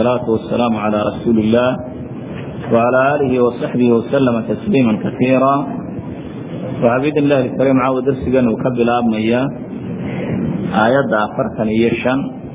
والصلاة والسلام على رسول الله وعلى آله وصحبه وسلم تسليما كثيرا وعبيد الله الكريم عاود درسنا وكبل أبنية آيات أفرتن يشن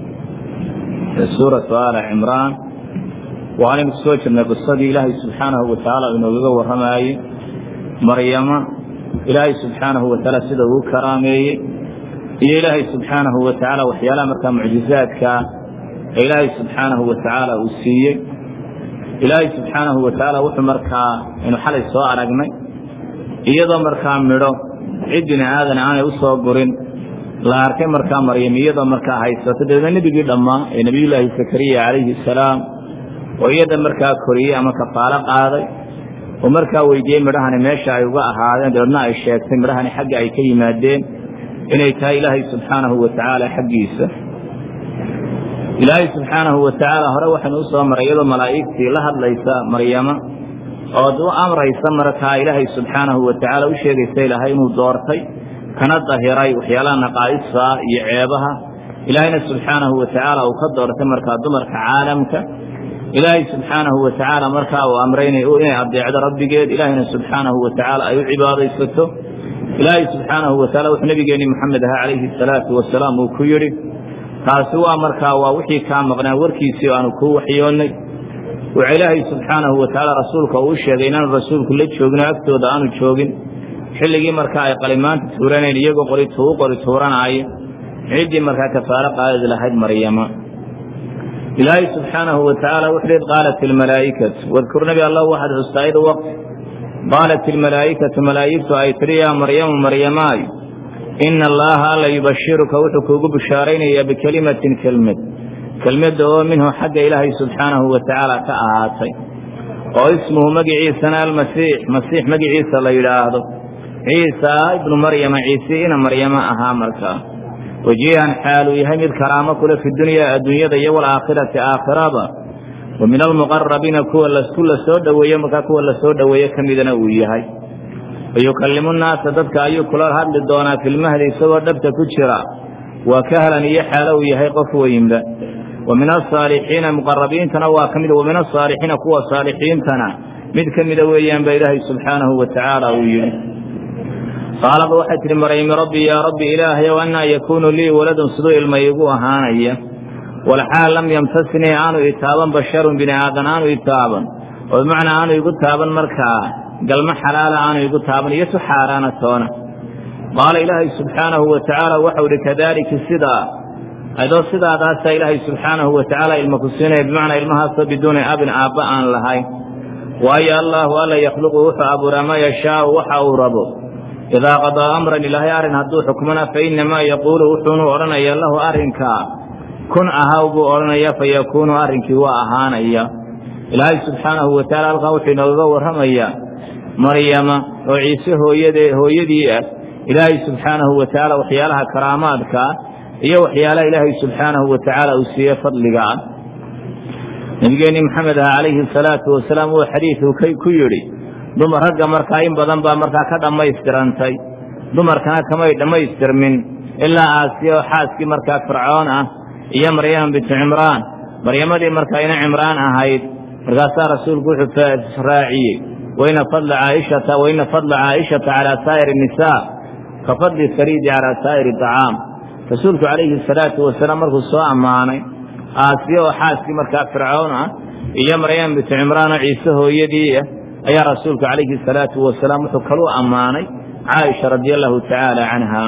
سورة آل عمران وأنا مكسوش أن قصة إلهي سبحانه وتعالى إنه يقوى رمائي مريم إلهي سبحانه وتعالى سيده كرامي iyo ilaahay subxaanahu wa tacaala waxyaalaha markaa mucjizaadka ee ilaahay subxaanahu wa tacaala uu siiyey ilaahay subxaanahu wa tacaala wuxuu markaa aynu xalay soo aragnay iyadoo markaa midho cid bini aadan aanay u soo gurin la arkay markaa maryam iyadoo markaa haysato dabeedna nebigii dhammaa ee nebiyullaahi zakariya calayhi salaam oo iyada markaa koriyey ama kafaalo qaaday oo markaa weydiiyey midhahani meesha ay uga ahaadeen dabeedna ay sheegtay midhahani xagga ay ka yimaadeen inay tahay ilaahay subxaanahu wa tacaala xaggiisa ilaahay subxaanahu wa tacaala hore waxaynu u soo maray iyadoo malaa'igtii la hadlaysa maryama ood u amraysa markaa ilaahay subxaanahu wa tacaala u sheegaysa ilaahay inuu doortay kana dahiray waxyaalaha naqaa'ista iyo ceebaha ilaahayna subxaanahu wa tacaala uu ka doortay markaa dumarka caalamka ilaahay subxaanahu wa tacaala markaa uu amray inay adeecdo rabbigeed ilaahayna subxaanahu wa tacaala ay u cibaadaysato ilaahay subxaanahu wa taala wuxuu nabigeenni moxamed ahaa calayhi salaatu wasalaam uu ku yidhi taasi waa markaa waa wixii kaa maqnaa warkiisii aanu kuu waxyoonnay wuxuu ilaahay subxaanahu wa tacaala rasuulka uu sheegay inaanu rasuulku la joogin oo agtooda aanu joogin xilligii markaa ay qalimaanta tuuranayn iyagoo qori tuu qori tuuranaaya ciddii markaa kafaalo qaadadi lahayd maryama ilaahay subxaanahu wa tacaala wuxuu hi qaalat ilmalaa'ikatu wadkur nabi allah waxaad xustaa id waqti qaalat ilmalaa'ikatu malaa'igtu ay tidhi yaa maryamu maryamaay ina allaaha alla yubashiruka wuxuu kuugu bishaaraynayaa bikelimatin kelmad kelmadda oo minhu xagga ilaahay subxaanahu wa tacaala ka ahaatay oo ismuhu magiciisana almasiix masiix magiciisa la yidhaahdo ciisa ibnu maryama ciise ina maryamo ahaa markaa wajiihan xaaluu yahay mid karaamo kule fi dunyaa adduunyada iyo walaakhirati aakhiraba wa min almuqarabiina kuwa lasku la soo dhoweeye markaa kuwa la soo dhoweeye ka midana uu yahay wayukallimu nnaasa dadka ayuu kula hadli doonaa filmahdi isagoo dhabta ku jira waa kahlan iyo xaalo uu yahay qof weynba wa min asaalixiina muqarabiintana waa ka mid wa min asaalixiina kuwa saalixiintana mid ka mida weeyaan baa ilaahay subxaanahu wa tacaala uu yidhi qaalaba waxay tidhi maryami rabbi yaa rabbi ilaahayow annaa yakuunu lii waladun siduu ilma iigu ahaanaya walxaal lam yamtasnii aanu itaaban basharun bini aadan aanu itaaban oo bimacnaa aanu igu taaban markaa galmo xalaala aanu igu taaban iyo tu xaaraana toona qaala ilaahay subxaanahu wa tacaala waxau ihi kadaalika sidaa adoo sidaadaasaa ilaahay subxaanahu wa tacaala ilma ku siinaya bimacnaa ilmahaasoo biduuni abin aabba aan lahayn waayo allaahu alla yakhluqu wuxuu abuuraa maa yashaau waxa uu rabo idaa qadaa amran ilaahay arrin hadduu xukmana fa innamaa yaquulu wuxuunu odhanaya lahu arrinkaa kun ahaw buu odhanaya fa yakuunu arrinkii waa ahaanaya ilaahay subxaanahu wa tacaala halkan wuxuu inoogaga warramayaa maryama oo ciise hooyade hooyadii ah ilaahay subxaanahu wa tacaala waxyaalaha karaamaadkaa iyo waxyaalaha ilaahay subxaanahu wa tacaala uu siiye fadliga ah nebigeenni maxamed ah calayhi salaatu wasalaam uu xadiidku ku yidhi dumar ragga markaa in badan baa markaa ka dhammaystirantay dumarkana kamay dhammaystirmin ilaa aasiya oo xaaskii markaa fircoon ah iyo maryama bintu cimraan maryamadii markaa ina cimraan ahayd markaasaa rasuulku wuxuu raaciyey waina fadla caaishata waina fadla caa'ishata calaa saa'iri nisaa ka fadli sariidi calaa saa'iri acaam rasuulku calayhi salaatu wasalaam markuu soo ammaanay aasiya oo xaaskii markaa fircoon ah iyo maryama bintu cimraan oo ciise hooyadii ah ayaa rasuulku calayhi salaatu wasalaam wuxuu kaluu ammaanay caaisha radia allahu tacaala canha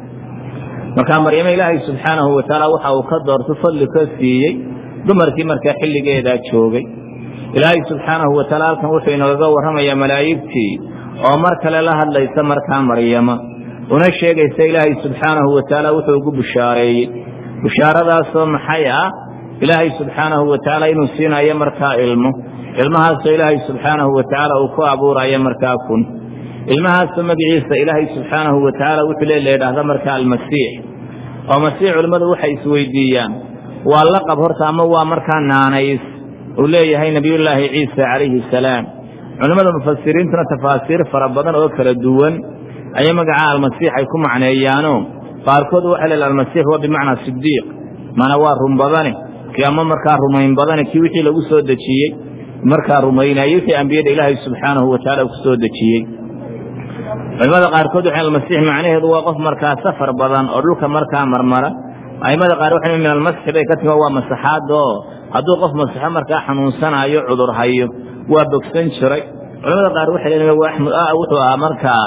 markaa maryamo ilaahay subxaanahu wa tacaala waxa uu ka doorto fadli ka siiyey dumarkii markaa xilligeedaa joogay ilaahay subxaanahu wa taala halkan wuxuu inoogaga warramayaa malaa'igtii oo mar kale la hadlaysa markaa maryama una sheegaysa ilaahay subxaanahu wa tacaala wuxuu ugu bushaareeyey bushaaradaasoo maxay ah ilaahay subxaanahu wa tacaala inuu siinayo markaa ilmo ilmahaasoo ilaahay subxaanahu wa tacaala uu ku abuurayo markaa kun ilmahaasoo magaciisa ilaahay subxaanahu wa tacaala wuxuu le la yidhaahda markaa almasiix oo masiix culimmadu waxay isweydiiyaan waa laqab horta ama waa markaa naanays uu leeyahay nebiyullaahi ciisa calayhi salaam culimmada mufasiriintuna tafaasiir fara badan oo kala duwan ayay magaca almasiix ay ku macneeyaano qaarkood waxay leedahay almasiix waa bimacnaa sidiiq mana waa run badane kii ama markaa rumayn badana kii wixii lagu soo dejiyey markaa rumaynayey wixii ambiyada ilaahay subxaanahu watacaala ku soo dejiyey culimada qaarkood waxay almasiix macnaheedu waa qof markaa safar badan oo dhulka markaa marmara aimada qaar waxay min almasxi bay ka timi waa masaxaada oo hadduu qof masaxo markaa xanuunsanayo cudur hayo waa bogsan jiray culamada qaar waxay leeyihin wuxuu ahaa markaa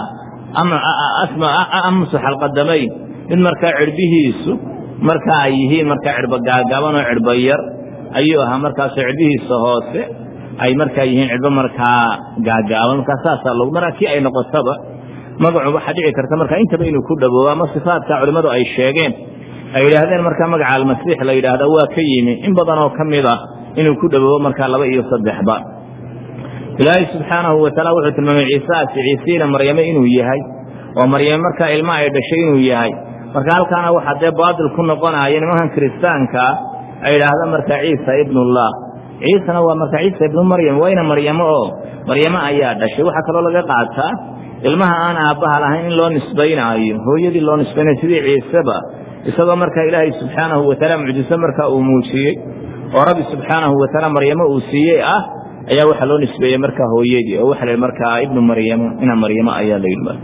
amsu xalqadamayn mid markaa cirbihiisu marka ay yihiin markaa cirbo gaagaaban oo cirbo yar ayuu ahaa markaasoo cirbihiisa hoose ay markaa yihiin cirbo markaa gaagaaban markaa saasaa log markaa kii ay noqotaba magacu waxaa dhici karta markaa intaba inuu ku dhawoobo ama sifaadka culimmadu ay sheegeen ay yidhaahdeen markaa magaca almasiix la yidhaahda waa ka yimi in badan oo ka mid ah inuu ku dhawoobo markaa laba iyo saddexba ilaahay subxaanahu wataala wuxuu tilmaamay ciisaasi ciisiina maryame inuu yahay oo maryame markaa ilma ay dhashay inuu yahay marka halkaana waxaa dee baatil ku noqonaya nimankan kiristaankaa ay yidhaahda markaa ciisa ibnullah ciisana waa markaa ciisa ibnu maryam wayna maryamo oo maryamo ayaa dhashay waxaa kaloo laga qaataa ilmaha aan aabbaha lahayn in loo nisbaynaayo hooyadii loo nisbaynayo sidii ciiseba isagoo markaa ilaahay subxaanahu wataala mucjiso markaa uu muujiyey oo rabbi subxaanahu wataala maryamo uu siiyey ah ayaa waxaa loo nisbeeyey markaa hooyadii oo waxa la markaa ibnu maryamo ina maryamo ayaa la yidhi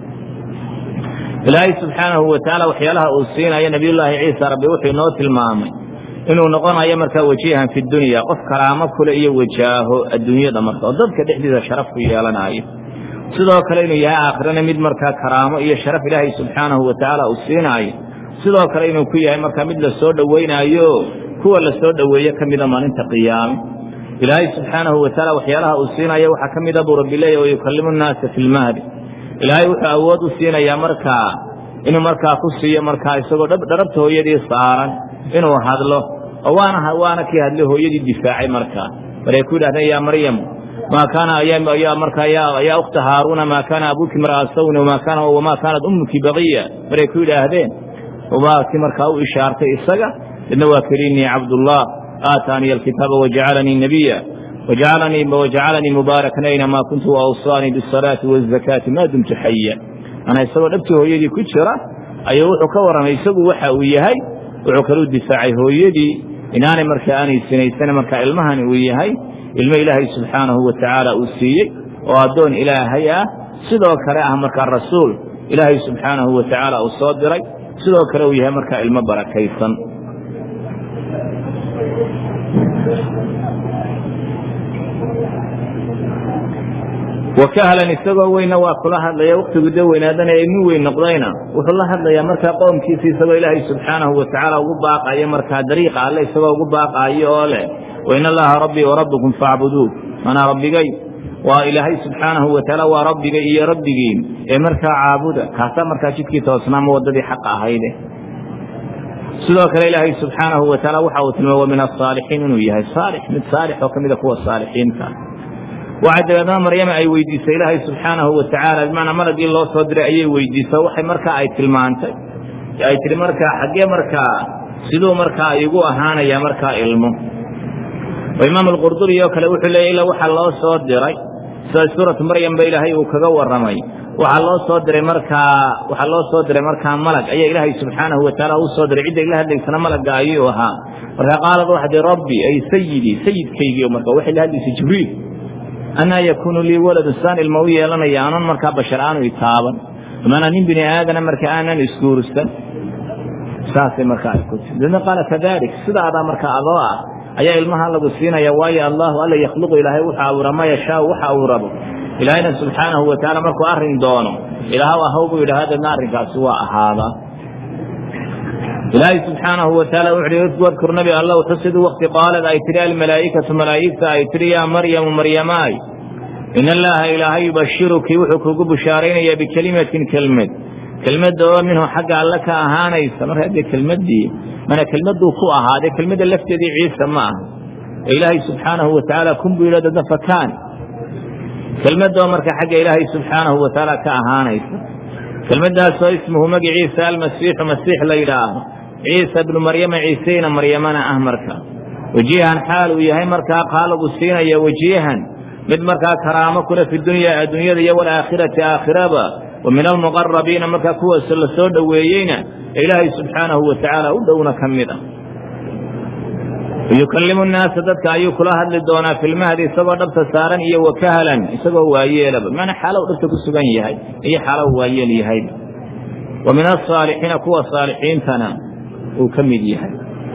ilaahay subxaanahu watacaala waxyaalaha uu siinayo nebiyullaahi ciisa rabbi wuxuu inoo tilmaamay inuu noqonayo markaa wajihan fi dunya qof karaamo kule iyo wajaaho adduunyada marka oo dadka dhexdiisa sharaf ku yeelanayo sidoo kale inuu yahay aakhirana mid markaa karaamo iyo sharaf ilaahay subxaanahu watacaala uu siinaayo sidoo kale inuu ku yahay markaa mid la soo dhowaynaayo kuwa la soo dhoweeye ka mida maalinta qiyaame ilaahay subxaanahu watacaala waxyaalaha uu siinayo waxaa ka mida buu rabbi leeyahy wayukallimu nnaasa fi lmahdi ilaahay wuxuu awood u siinayaa markaa inuu markaa ku siiyo markaa isagoo dharabta hooyadii saaran inuu hadlo oo waana waana kii hadlay hooyadii difaacay markaa maray ku yidhahdeen yaa maryam maa kaana markaa yaa ukhta haaruuna maa kaana abuuki mar'a sawni wamaa kaanat ummuki baqiya maray ku yidhaahdeen waa kii markaa u ishaartay isaga idna waa keliinii cabdullah aataaniya alkitaaba wajacalanii nabiya wajacalanii mubaarakan aynamaa kuntu waawsaanii bisalaati wazakaati maa dumtu xaya ana isagoo dhabtii hooyadii ku jira ayuu wuxuu ka warramay isagu waxa uu yahay wuxuu kaluu difaacay hooyadii inaanay markaa aanay sinaysan markaa ilmahani uu yahay ilmo ilaahay subxaanahu watacaala uu siiyey oo addoon ilaahay ah sidoo kale ah markaa rasuul ilaahay subxaanahu watacaala uu soo diray sidoo kale uu yahay markaa ilmo barakaysan wakahlan isagoo weyna waa kula hadlaya wakhtigu de weynaadana ee nin weyn noqdayna wuxuu la hadlayaa markaa qoomkiisa isagoo ilaahay subxaanahu watacaala ugu baaqayo markaa dariiqa alle isagoo ugu baaqaayo oo leh wain allaha rabbii warabbukum faacbuduun manaa rabbigay waa ilaahay subxaanahu watacaala waa rabbigay iyo rabbigiin ee markaa caabuda kaasaa markaa jidkii toosnaama waddadii xaqa ahayde sidoo kale ilaahay subxaanahu watacaala waxa uu tilmaamay wa min asaalixiin inuu yahay saalix mid saalix oo ka mida kuwa saalixiinta waxay dabeedna maryama ay weydiisay ilaahay subxaanahu watacaala bimacnaa malagii loo soo diray ayay weydiisay waxay markaa ay tilmaantay ay tihi markaa xaggee markaa siduu markaa igu ahaanaya markaa ilmo oo imaam alqurduri oo kale wuxuu leeyay ila waxaa loo soo diray sida suuratu maryam ba ilaahay uu kaga warramay waxaa loo soo diray markaa waxaa loo soo diray markaa malag ayaa ilaahay subxaanahu watacaala u soo diray cidda ila hadlaysana malagga ayuu ahaa markaa qaalad waxaa tii rabbi ay sayidii sayidkaygii marka waxay la hadlaysay jibriil anaa yakuunu lii waladun saan ilma u yeelanaya aanan markaa bashar aanu itaaban maanaa nin bini aadana marka aanan isguursan saasay markaa ay ku tii dadna qaala kadalik sidaadaa markaa adoo ah ayaa ilmaha lagu siinaya waayo allahu alla yakhluqu ilaahay wuxuu abuura ma yashaau waxa uu rabo ilaahayna subxaanahu watacaala markuu arrin doono ilaahw ahaw buu yidhaha deedna arrinkaasi waa ahaadaa ilaahay subxaanahu wataala wuxu uhi wadkur nabi allow xusiduu wakti qaalad ay tidhi almalaa'ikatu malaa'igta ay tidhi yaa maryamu maryamaay in allaha ilaahay yubashiruki wuxuu kugu bushaaraynaya bikelimatin kelmed kelmadda oo minhu xagga alle ka ahaanaysa marka haddee kelmaddii mana kelmadduu ku ahaaday kelmadda lafteedii ciise ma aha ee ilaahay subxaanahu watacaala kun buu yidha dadna fakaan kelmadda oo marka xagga ilaahay subxaanahu watacaala ka ahaanaysa kelmaddaasoo ismuhu magiciisa almasiixu masiix la yidhaaho ciisa bnu maryama ciiseyna maryamana ah marka wajihan xaal uu yahay markaa qaalagu siinaya wajihan mid markaa karaamo kule fi dunya adduunyada iyo walaakhirati aakhiraba wa min almuqarabiina markaa kuwaas la soo dhoweeyeyna ee ilaahay subxaanahu watacaala u dhowna ka mid ah yukalimu nnaasa dadka ayuu kula hadli doonaa filmahdi isagoo dhabta saaran iyo wakahalan isagoo waayeelaba maana xaalow dhabta ku sugan yahay iyo xaalow waayeel yahay wa min asaalixiina kuwa saalixiintana uu ka mid yahay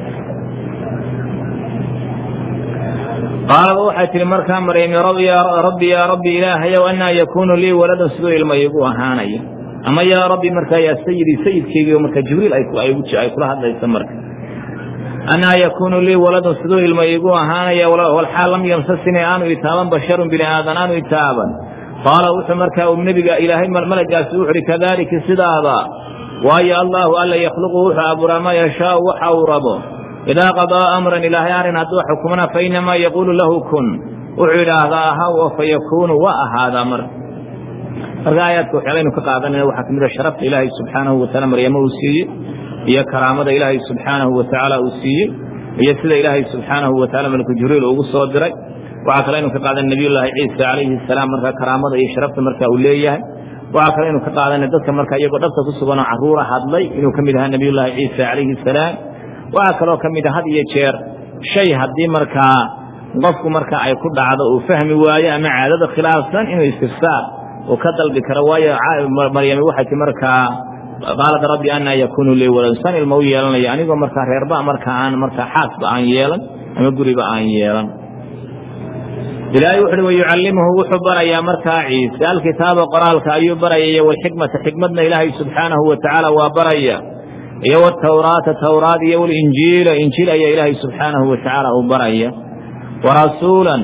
qaalaba waxay tihi markaa maryami rabbi yaa rabbi ilaahayow anaa yakuunu lii waladun siduu ilma igu ahaanaya ama yaa rabbi markaa yaa sayidii sayidkeygiio marka jibriil ay kula hadlaysa marka anaa yakuunu lii waladun siduu ilma iigu ahaanaya walxaal lam yamsasinii aanu itaaban basharun bini aadan aanu itaaban qaala wuxuu markaa uu nebiga ilaahay malagaasi wuxu uhi kadaalika sidaada waayo allaahu alla yakhluqu wuxuu abuuraa maa yashaau waxa uu rabo idaa qadaa amran ilaahay arrin hadduu xukumana fa inamaa yaquulu lahu kun wuxuu idhaahdaa ahaw oo fa yakuunu waa ahaadaa marka marka aayaadka waxyaalaynu ka qaadanayna waxaa kamid a sharafta ilaahay subxaanahu wataala maryamo uu siiyey iyo karaamada ilaahay subxaanahu watacaala uu siiyey iyo sida ilaahay subxaanahu wataala malku jibriil ugu soo diray waxaa kale aynu ka qaadan nebiyullaahi ciisa calayhi salaam markaa karaamada iyo sharafta marka uu leeyahay waxaa kale aynu ka qaadanay dadka marka iyagoo dhabta ku suganoo caruura hadlay inuu ka mid ahaa nebiyullaahi ciisa calayhi salaam waxaa kaloo ka mid a had iyo jeer shay haddii markaa qofku marka ay ku dhacdo uu fahmi waayo ama caadada khilaafsan inuu istifsaar uu ka dalbi karo waayo maryami waxay ti markaa qaalad rabbi anaa yakuunu lii walad san ilma u yeelanaya anigoo markaa reerba markaa aan markaa xaasba aan yeelan ama guriba aan yeelan ilaahay wuxu uhi wayucallimuhu wuxuu barayaa markaa ciise alkitaaba qoraalka ayuu baraya walxikmata xikmadna ilaahay subxaanahu watacaala waa baraya iyo wtawraata tawraad iyo walinjiila injiil ayaa ilaahay subxaanahu watacaala uu baraya warasuulan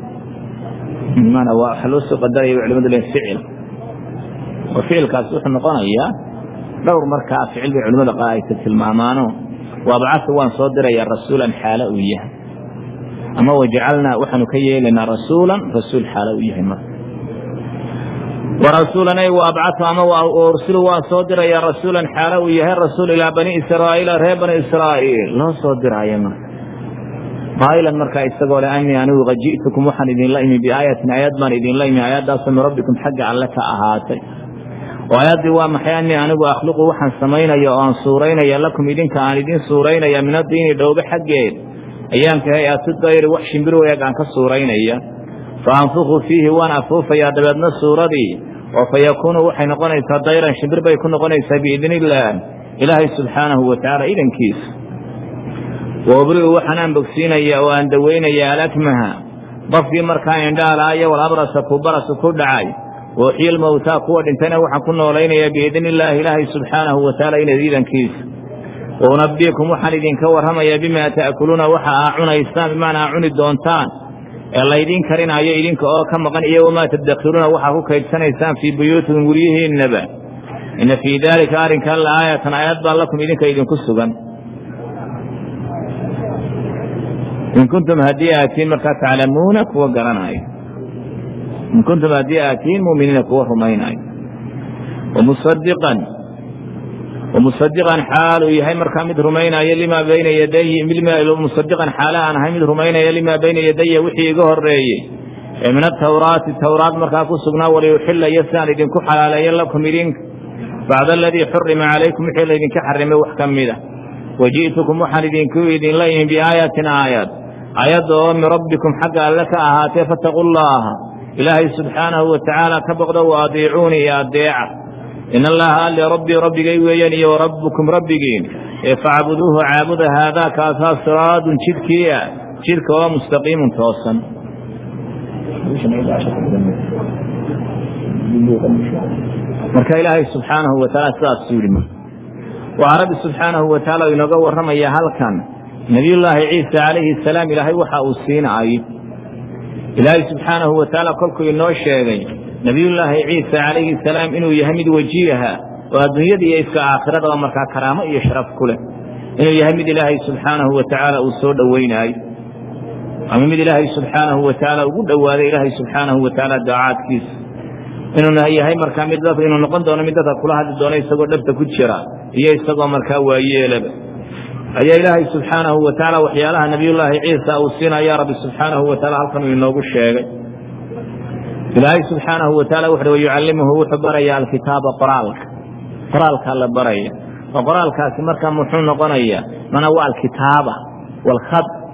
waxaa loo soo qadaraya culimadu le ficil oo ficilkaasi wuxuu noqonayaa dhowr markaa ficil bay culimada qaar ay ka tilmaamaano waabacasa waan soo dirayaa rasuulan xaalo uu yahay ama wajacalnaa waxaanu ka yeelaynaa rasuulan rasuul xaalo uu yahay marka warasuulan ay waabcasu ama ursilu waan soo dirayaa rasuulan xaalo uu yahay rasuul ilaa bani israa'iila reer bani israa'iil loo soo diraayo marka qaa'ilan markaa isagoo le anii anigu qad ji'tukum waxaan idinla imi biaayatin aayad baan idinla imi aayaddaasoo min rabbikum xagga alle ka ahaatay oo aayaddii waa maxay anii anigu akhluqu waxaan samaynaya oo aan suuraynaya lakum idinka aan idin suuraynaya min addiini dhowbe xaggeed ayaanka hay-atu dayri wax shimbir weeg aan ka suuraynaya fa anfuku fiihi waan afuufayaa dabeedna suuradii oo fa yakuunu waxay noqonaysaa dayran shimbir bay ku noqonaysaa biidni illaah ilaahay subxaanahu watacaala idankiisa wa ubri'u waxaan aan bogsiinaya oo aan dawaynaya alakmaha qofkii markaa indhaalaayo walabrasa ku barasu ku dhacay wauxyi lmowtaa kuwa dhintayna waxaan ku noolaynayaa biidni illaahi ilaahay subxaanahu watacaala inad idankiisa wa unabbiikum waxaan idinka warramayaa bimaa ta'kuluuna waxa aa cunaysaan bimaana aa cuni doontaan ee laydiin karinaayo idinka oo ka maqan iyo wamaa tadakhiruuna waxaa ku kaydsanaysaan fii buyuutikum guryihiinnaba inna fii daalika arrinkan la aayatan aayad baa lakum idinka idinku sugan in kuntum haddii aatiin markaa taclamuuna kuwa garanaayo in kuntum haddii aatiin muuminiina kuwa rumaynaayo wamusadiqan wamusadiqan xaal uu yahay markaa mid rumaynaayo limaa bayna yadayhi musadiqan xaala aan ahay mid rumaynaya limaa bayna yadaya wixii iga horeeyey ee min atawraati tawraad markaa ku sugnaa waliyuxilayo sidaan idinku xalaaleeyo lakum idinka bacda aladii xurima calaykum wixii laydinka xarimay wax ka mid a waji'tukum waxaan idinku idinla imi biaayatin aayad aayadda oo min rabbikum xagga alle ka ahaatee fattaquu llaaha ilaahay subxaanahu watacaala ka boqdo wa adiicuuni iyo adeeca in allaha alle rabbii rabbigay weeyaan iyo warabbukum rabbigiin ee facbuduuhu caabuda haadaa kaasaa siraadun jidkii ah jidka oo mustaqiimun toosan marka ilaahay subxaanahu watacaala sidaasuu yidhi waxaa rabbi subxaanahu watacaala inooga warramayaa halkan nebiyullaahi ciisa calayhi salaam ilaahay waxa uu siinaayo ilaahay subxaanahu watacaala kolkuu inoo sheegay nebiyullaahi ciisa calayhi salaam inuu yahay mid wajiiha oo adduunyada iyo iska aakhirada oo markaa karaamo iyo sharaf ku leh inuu yahay mid ilaahay subxaanahu watacaala uu soo dhoweynaayo ama mid ilaahay subxaanahu watacaala ugu dhowaaday ilaahay subxaanahu watacaala daacaadkiisa inuu yahay markaa mid dadka inuu noqon doono mid dadka kula hadli doono isagoo dhabta ku jira iyo isagoo markaa waayeelaba ayaa ilaahay subxaanahu watacaala waxyaalaha nebiyullaahi ciisa uu siinaya rabbi subxaanahu wataala halkan uu inoogu sheegay ilaahay subxaanahu wataala wuxuui wayucallimuhu wuxuu barayaa alkitaaba qoraalka qoraalkaa la baraya oo qoraalkaasi markaa muxuu noqonayaa mana waa alkitaaba waalkhad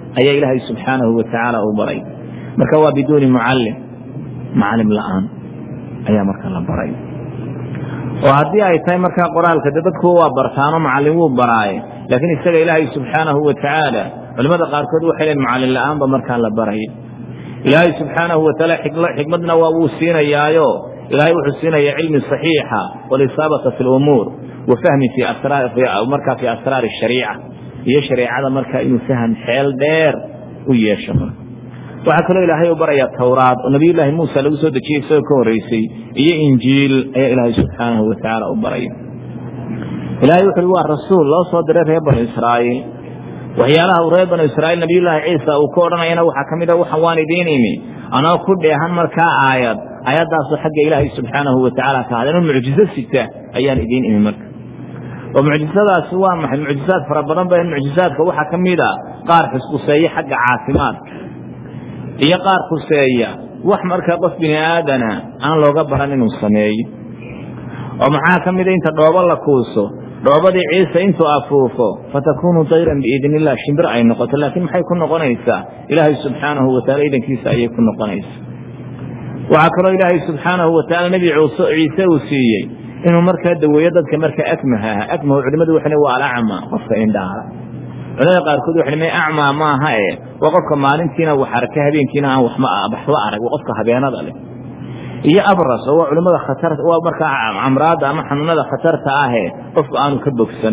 ayaa ilaahay subxaanahu wa tacaala u baray marka waa biduuni mucallim macalim la-aan ayaa marka la baray oo haddii ay tahay markaa qoraalka de dadku waa bartaano macallin wuu baraaye laakiin isaga ilaahay subxaanahu wa tacaala culimmada qaarkood waxay leen macallin la-aanba markaa la baraya ilaahay subxaanahu wa tacaala xikmadna waa wuu siinayaayo ilaahay wuxuu siinayaa cilmi saxiixa walisaabata fi lumuur wa fahmi markaa fi asraari shariica iyo shareecada markaa inuu faham xeel dheer u yeesho marka waxaa kaloo ilaahay u barayaa towraad oo nabiyullaahi muusa lagu soo dejiyey isagoo ka horreysay iyo injiil ayaa ilaahay subxaanahu wa tacaala u baraya ilaahay wuxu uhi waa rasuul loo soo diray reer banu israa'iil waxyaalaha uu reer banu israa'iil nabiyullaahi ciisa uu ka odhanayana waxaa ka mid a waxan waan idiin imi anoo ku dheehan markaa aayad aayaddaasoo xagga ilaahay subxaanahu wa tacaala ka hadeen oo mucjiso sita ayaan idiin imi marka oo mucjisadaasi waa maxay mucjisaad fara badan ba mucjisaadka waxaa ka mid a qaar xusquseeye xagga caafimaadka iyo qaar khuseeya wax markaa qof bini aadana aan looga baran inuu sameeyo oo maxaa ka mida inta dhoobo la kuuso dhoobadii ciise intuu afuufo fatakuunu dayran biidn illah shimbir ay noqoto laakiin maxay ku noqonaysaa ilaahay subxaanahu wa taala idankiisa ayay ku noqonaysaa waxaa kaloo ilaahay subxaanahu wa tacaala nebi ciise uu siiyey inuu markaa daweeyo dadka markaa akmaha ah akmahu culimmadu waxay waa alacma qofka indhaala culimada qaarkood waxay may acmaa maaha e waa qofka maalintiina wax arka habeenkiina aan waxba arag waa qofka habeenada leh iyo abras oo waa culimada khatar waa markaa amraadda ama xanuunada khatarta ahe qofka aanu ka bogsan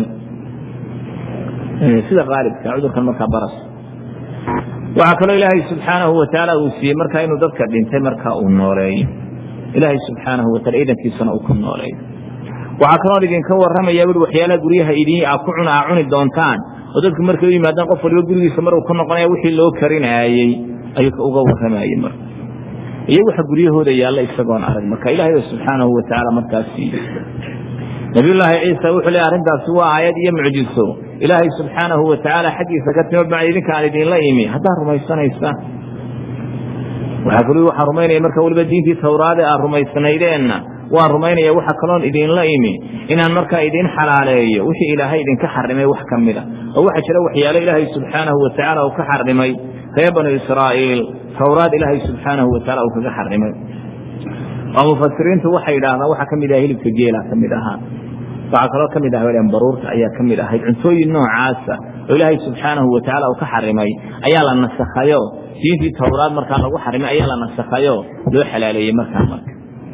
sida qaalibka cudurkan markaa baras waxaa kaloo ilaahay subxaanahu wa tacaala uu siiyey markaa inuu dadka dhintay markaa uu nooleeyo ilaahay subxaanahu wa taala idankiisana uu ku nooleeyo waxaa kaloo idinka warramaya ui waxyaalaha guryaha idin a ku cuna aa cuni doontaan oo dadku markay u yimaadaan qof waliba gurigiisa maruu ku noqonaya wixii loo karinaayey ayuu uga warramayey marka iyo waxa guryahooda yaalla isagoon arag marka ilaahay subxaanahu wa tacaala markaas siiyey nabiyullaahi ciisa wuxuu leey arrintaasi waa aayad iyo mucjiso ilaahay subxaanahu wa tacaala xaggiisa ka timo bacd idinkaan idinla imi haddaad rumaysanaysaan waxaa kal waxaa rumaynaya marka waliba diintii tawraade aad rumaysnaydeenna waan rumaynaya waxa kaloon idinla imi inaan markaa idin xalaaleeyo wixii ilaahay idinka xarimay wax ka mida oo waxaa jira waxyaalo ilaahay subxaanahu wa tacaala uu ka xarimay reer banu israa'iil tawraad ilaahay subxaanahu wa taala uu kaga xarimay oo mufasiriintu waxay yidhaahdaan waxaa ka mid aha hilibka geela ka mid ahaa waxaa kaloo ka mid ah wadhan baruurta ayaa ka mid ahayd cuntooyin noocaasa oo ilaahay subxaanahu wa tacaala uu ka xarimay ayaa la nasakhayo diintii tawraad markaa lagu xarimay ayaa la nasakhayo loo xalaaleeyey markaa marka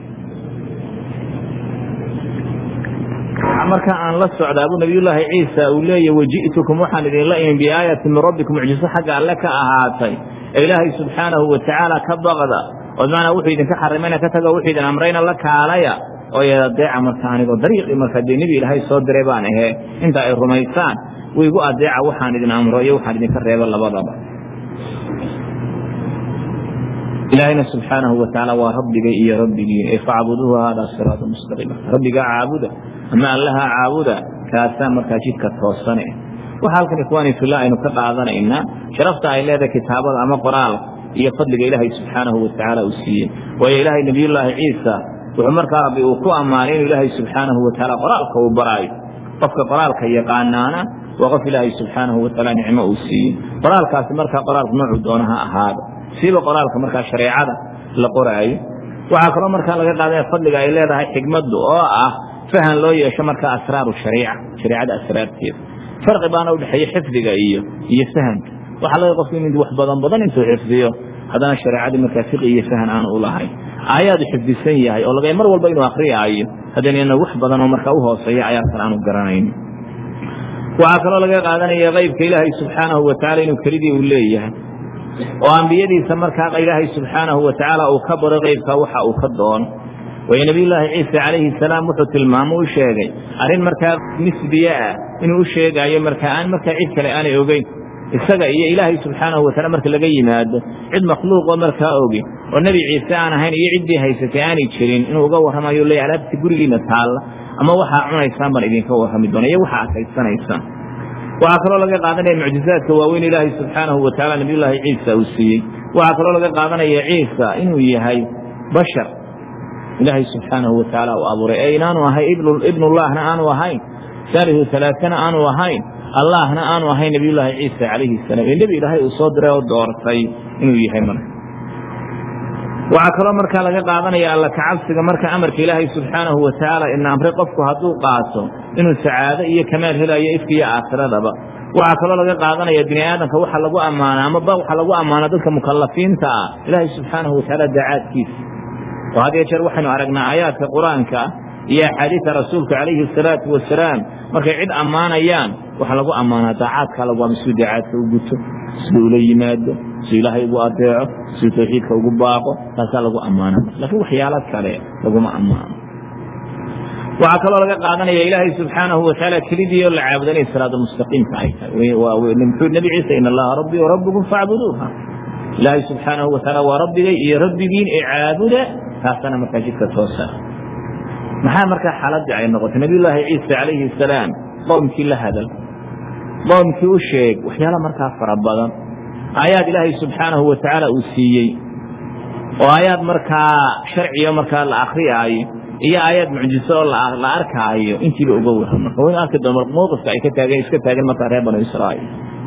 marka aan la socdaa buu nabiyullaahi ciisa uu leeyahy waji'tukum waxaan idinla imin biaayatin min rabbikum mucjiso xagga alle ka ahaatay ee ilaahay subxaanahu wa tacaala ka baqda oo bimacnaa wuxuu idinka xarimayna ka tago wuxuu idin amrayna la kaalaya oo adeeca marka anigoo dariiqii markaa dee nebi ilaahay soo diray baan ahee inta ay rumaysaan wiigu adeeca waxaan idin amro iyo waxaan idinka reebo labadaba ilaahayna subxaanahu wa tacaala waa rabbigay iyo rabbigiin ee facbuduuhu haadaa siraatu mustaqiima rabbigaa caabuda ama allaha caabuda kaasaa markaa jidka toosane waxa halkan ikhwaani fillah aynu ka qaadanaynaa sharafta ay leedahay kitaabada ama qoraalka iyo fadliga ilaahay subxaanahu wa tacaala uu siiyey waayo ilaahay nebiyullaahi ciisa wuxuu markaa rabbi uu ku ammaanay inuu ilaahay subxaanahu wa tacaala qoraalka uu baraayo qofka qoraalka yaqaanaana waa qof ilaahay subxaanahu wa tacaala nicmo uu siiyey qoraalkaasi markaa qoraalku noocuu doona ha ahaado siiba qoraalka markaa shareecada la qoraayo waxaa kaloo markaa laga qaadaya fadliga ay leedahay xigmaddu oo ah fahan loo yeesho markaa asraaru shariica shareecada asraarteeda farqi baana udhexeeya xifdiga iyo iyo fahamka waxaa laga qofku in wax badan badan intuu xifdiyo haddana shareecadii markaa fiqi iyo fahan aanu u lahayn aayaadu xifdisan yahay oo laga mar walba inuu akriyaayo haddana wax badan oo markaa u hooseeya ayaarkan aanu garanayn waxaa kaloo laga qaadanaya qaybka ilaahay subxaanahu wa tacala inuu kelidii uu leeyahay oo ambiyadiisa markaa ilaahay subxaanahu wa tacaala uu ka baro qaybkaa waxa uu ka doono waayo nebiyullaahi ciisa calayhi salaam wuxuu tilmaamo u sheegay arrin markaa nisbiye ah inuu u sheegaayo markaa aan markaa cid kale aanay ogeyn isaga iyo ilaahay subxaanahu wataala marka laga yimaado cid makhluuqoo markaa ogi oo nebi ciise aan ahayn iyo ciddii haysatay aanay jirin inuu uga warramayo leeya alaabta gurigiina taalla ama waxaa cunaysaan baan idinka warrami doona iyo waxa adkaysanaysaan waxaa kaloo laga qaadanaya mucjizaadka waaweyn ilaahay subxaanahu wa tacala nebiyullaahi ciisa uu siiyey waxaa kaloo laga qaadanaya ciisa inuu yahay bashar ilaahay subxaanahu wa tacaala uu abuuray ee inaanu ahay ibnullaahna aanu ahayn saalihu alaaana aanu ahayn allahna aanu ahayn nebiyullaahi ciisa calayhi salaam ee nebi ilaahay uu soo diray oo doortay inuu yahay marka waxaa kaloo markaa laga qaadanaya alla kacabsiga marka amarka ilaahay subxaanahu watacaala ina amray qofku hadduu qaato inuu sacaado iyo kamaal helayo ifka iyo aakhiradaba waxaa kaloo laga qaadanaya bini aadamka waxa lagu ammaana amaba waxa lagu ammaana dadka mukalafiinta ah ilaahay subxaanahu watacaala daacaadkiisa oo had iyo jeer waxaynu aragnaa aayaadka qur-aanka iyo axaadiida rasuulka calayhi asalaatu wasalaam markay cid ammaanayaan waxa lagu ammaanaa daacaadka lagu ama siduu daacaadka u guto siduu ula yimaado siduu ilaahay ugu adeeco siduu tawxiidka ugu baaqo taasaa lagu ammaana laakiin waxyaalo kale laguma ammaano waxaa kaloo laga qaadanaya ilaahay subxaanahu watacaala kelidii oo la caabudo inay siraada mustaqiimka ay tahay muxuu nebi ciise in allaha rabbii warabbukum facbuduuha ilaahay subxaanahu watacaala waa rabbigay iyo rabbigiin ee caabuda taasana markaa jidka toosa maxaa markaa xaaladii ay noqotay nabiyullaahi ciise calayhi asalaam qoomkii la hadal qoomkii u sheeg waxyaala markaa fara badan aayaad ilaahay subxaanahu watacaala uu siiyey oo aayaad markaa sharciga markaa la akriyaayo iyo aayaad mucjiso oo la arkaayo intiiba uga waran marka waynu arki doon mowqifka ay ka taageen iska taageen markaa reer banu israa'iil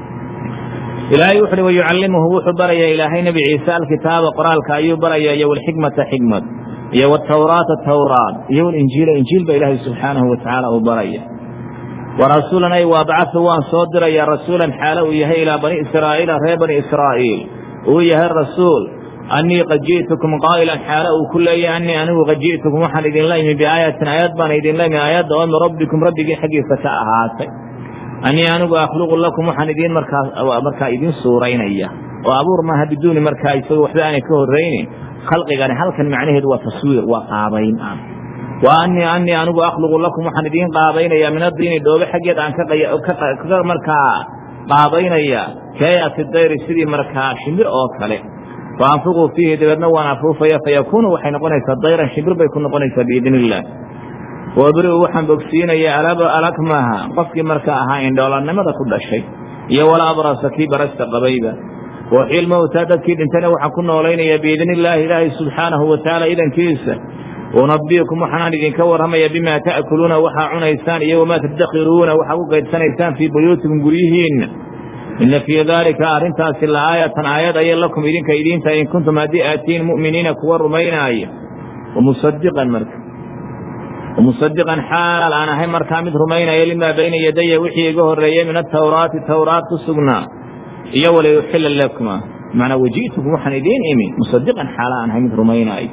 ilaahay wuxu uhi wayucallimuhu wuxuu barayaa ilaahay nebi ciise alkitaaba qoraalka ayuu barayaa iyo walxikmata xikmad iyo wtawraata tawraat iyo walinjiila injiil ba ilaahay subxaanahu watacaala uu baraya warasuulan ay waabcahu waan soo diraya rasuulan xaalo uu yahay ilaa bani israa'iila reer bani israa'iil uu yahay rasuul annii qad ji'tukum qaa'ilan xaalo uu ku leeyahay annii anigu qad ji'tukum waxaan idinla imi biaayatin aayad baan idinla imi aayadda oo min rabbikum rabbigiin xaggiisa ka ahaatay annii anigu akhluqu lakum waxaan idiin markaa markaa idiin suuraynaya oo abuur maaha biduuni markaa isagoo waxba aanay ka horraynin khalqigani halkan macnaheedu waa taswiir waa qaabayn ah wa annii annii anigu akhluqu lakum waxaan idiin qaabaynayaa min addiini dhoobe xaggeed aan ka markaa qaabaynaya kaayati dayri sidii markaa shimbir oo kale fa anfiquu fiihi dabeedna waan afuufaya fayakuunu waxay noqonaysaa dayran shimbir bay ku noqonaysaa biidni illah wabri'u waxaan bogsiinayaa alakmaha qofkii markaa ahaa indhoolannimada ku dhashay iyo wala abrasa kii barasta qabayba waxiil mowtaa dadkii dhintana waxaan ku noolaynayaa biidni illaahi ilaahay subxaanahu watacaala idankiisa unabiukum waxaanaan idinka warramaya bimaa ta'kuluuna waxaa cunaysaan iyo wamaa tadakhiruuna waxaa ku gaydsanaysaan fii buyuutikum guryihiinna inna fii daalika arrintaasi la aayatan aayad ayay lakum idinka idiinta in kuntum haddii aatiin mu'miniina kuwa rumaynaaya wamusadiqan marka wamusadiqan xaal aan ahay markaa mid rumaynaya limaa bayna yadaya wixii iga horreeyey min atawraati tawraat ku sugnaa iyo waliyuxila lakuma manaa waji'tukum waxaan idiin imi musadiqan xaala aan ahay mid rumaynaayo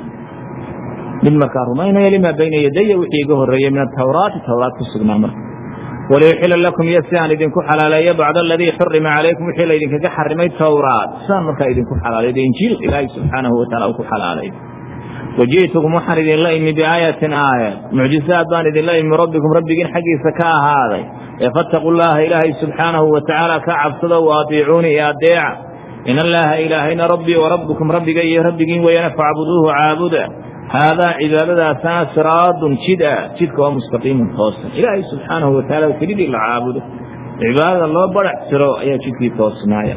mid markaa rumaynaya limaa bayna yadaya wixii iga horreeyey min atawraati tawraat ku sugnaa marka waliyuxila lakum iyo si aan idinku xalaaleeyo bacda aladii xurima calaykum wixii laydinkaga xarimay tawraat sidaan markaa idinku xalaalayo injiil ilaahay subxaanahu wataala uu ku xalaalay waji'tukum waxaan idinla imi biaayatin aayad mucjisaad baan idinla imi rabbikum rabbigiin xaggiisa ka ahaaday ee fattaquu llaaha ilaahay subxaanahu watacaala ka cabsado wa atiicuuni iyo adeeca in allaaha ilaahayna rabbii wa rabbukum rabbiga iyo rabbigiin weeyana facbuduuhu caabuda haadaa cibaadadaasana siraadun jid a jidka oo mustaqiimun toosan ilaahay subxaanahu wataala kelidii la caabudo cibaadada loo barax tiro ayaa jidkii toosnaaya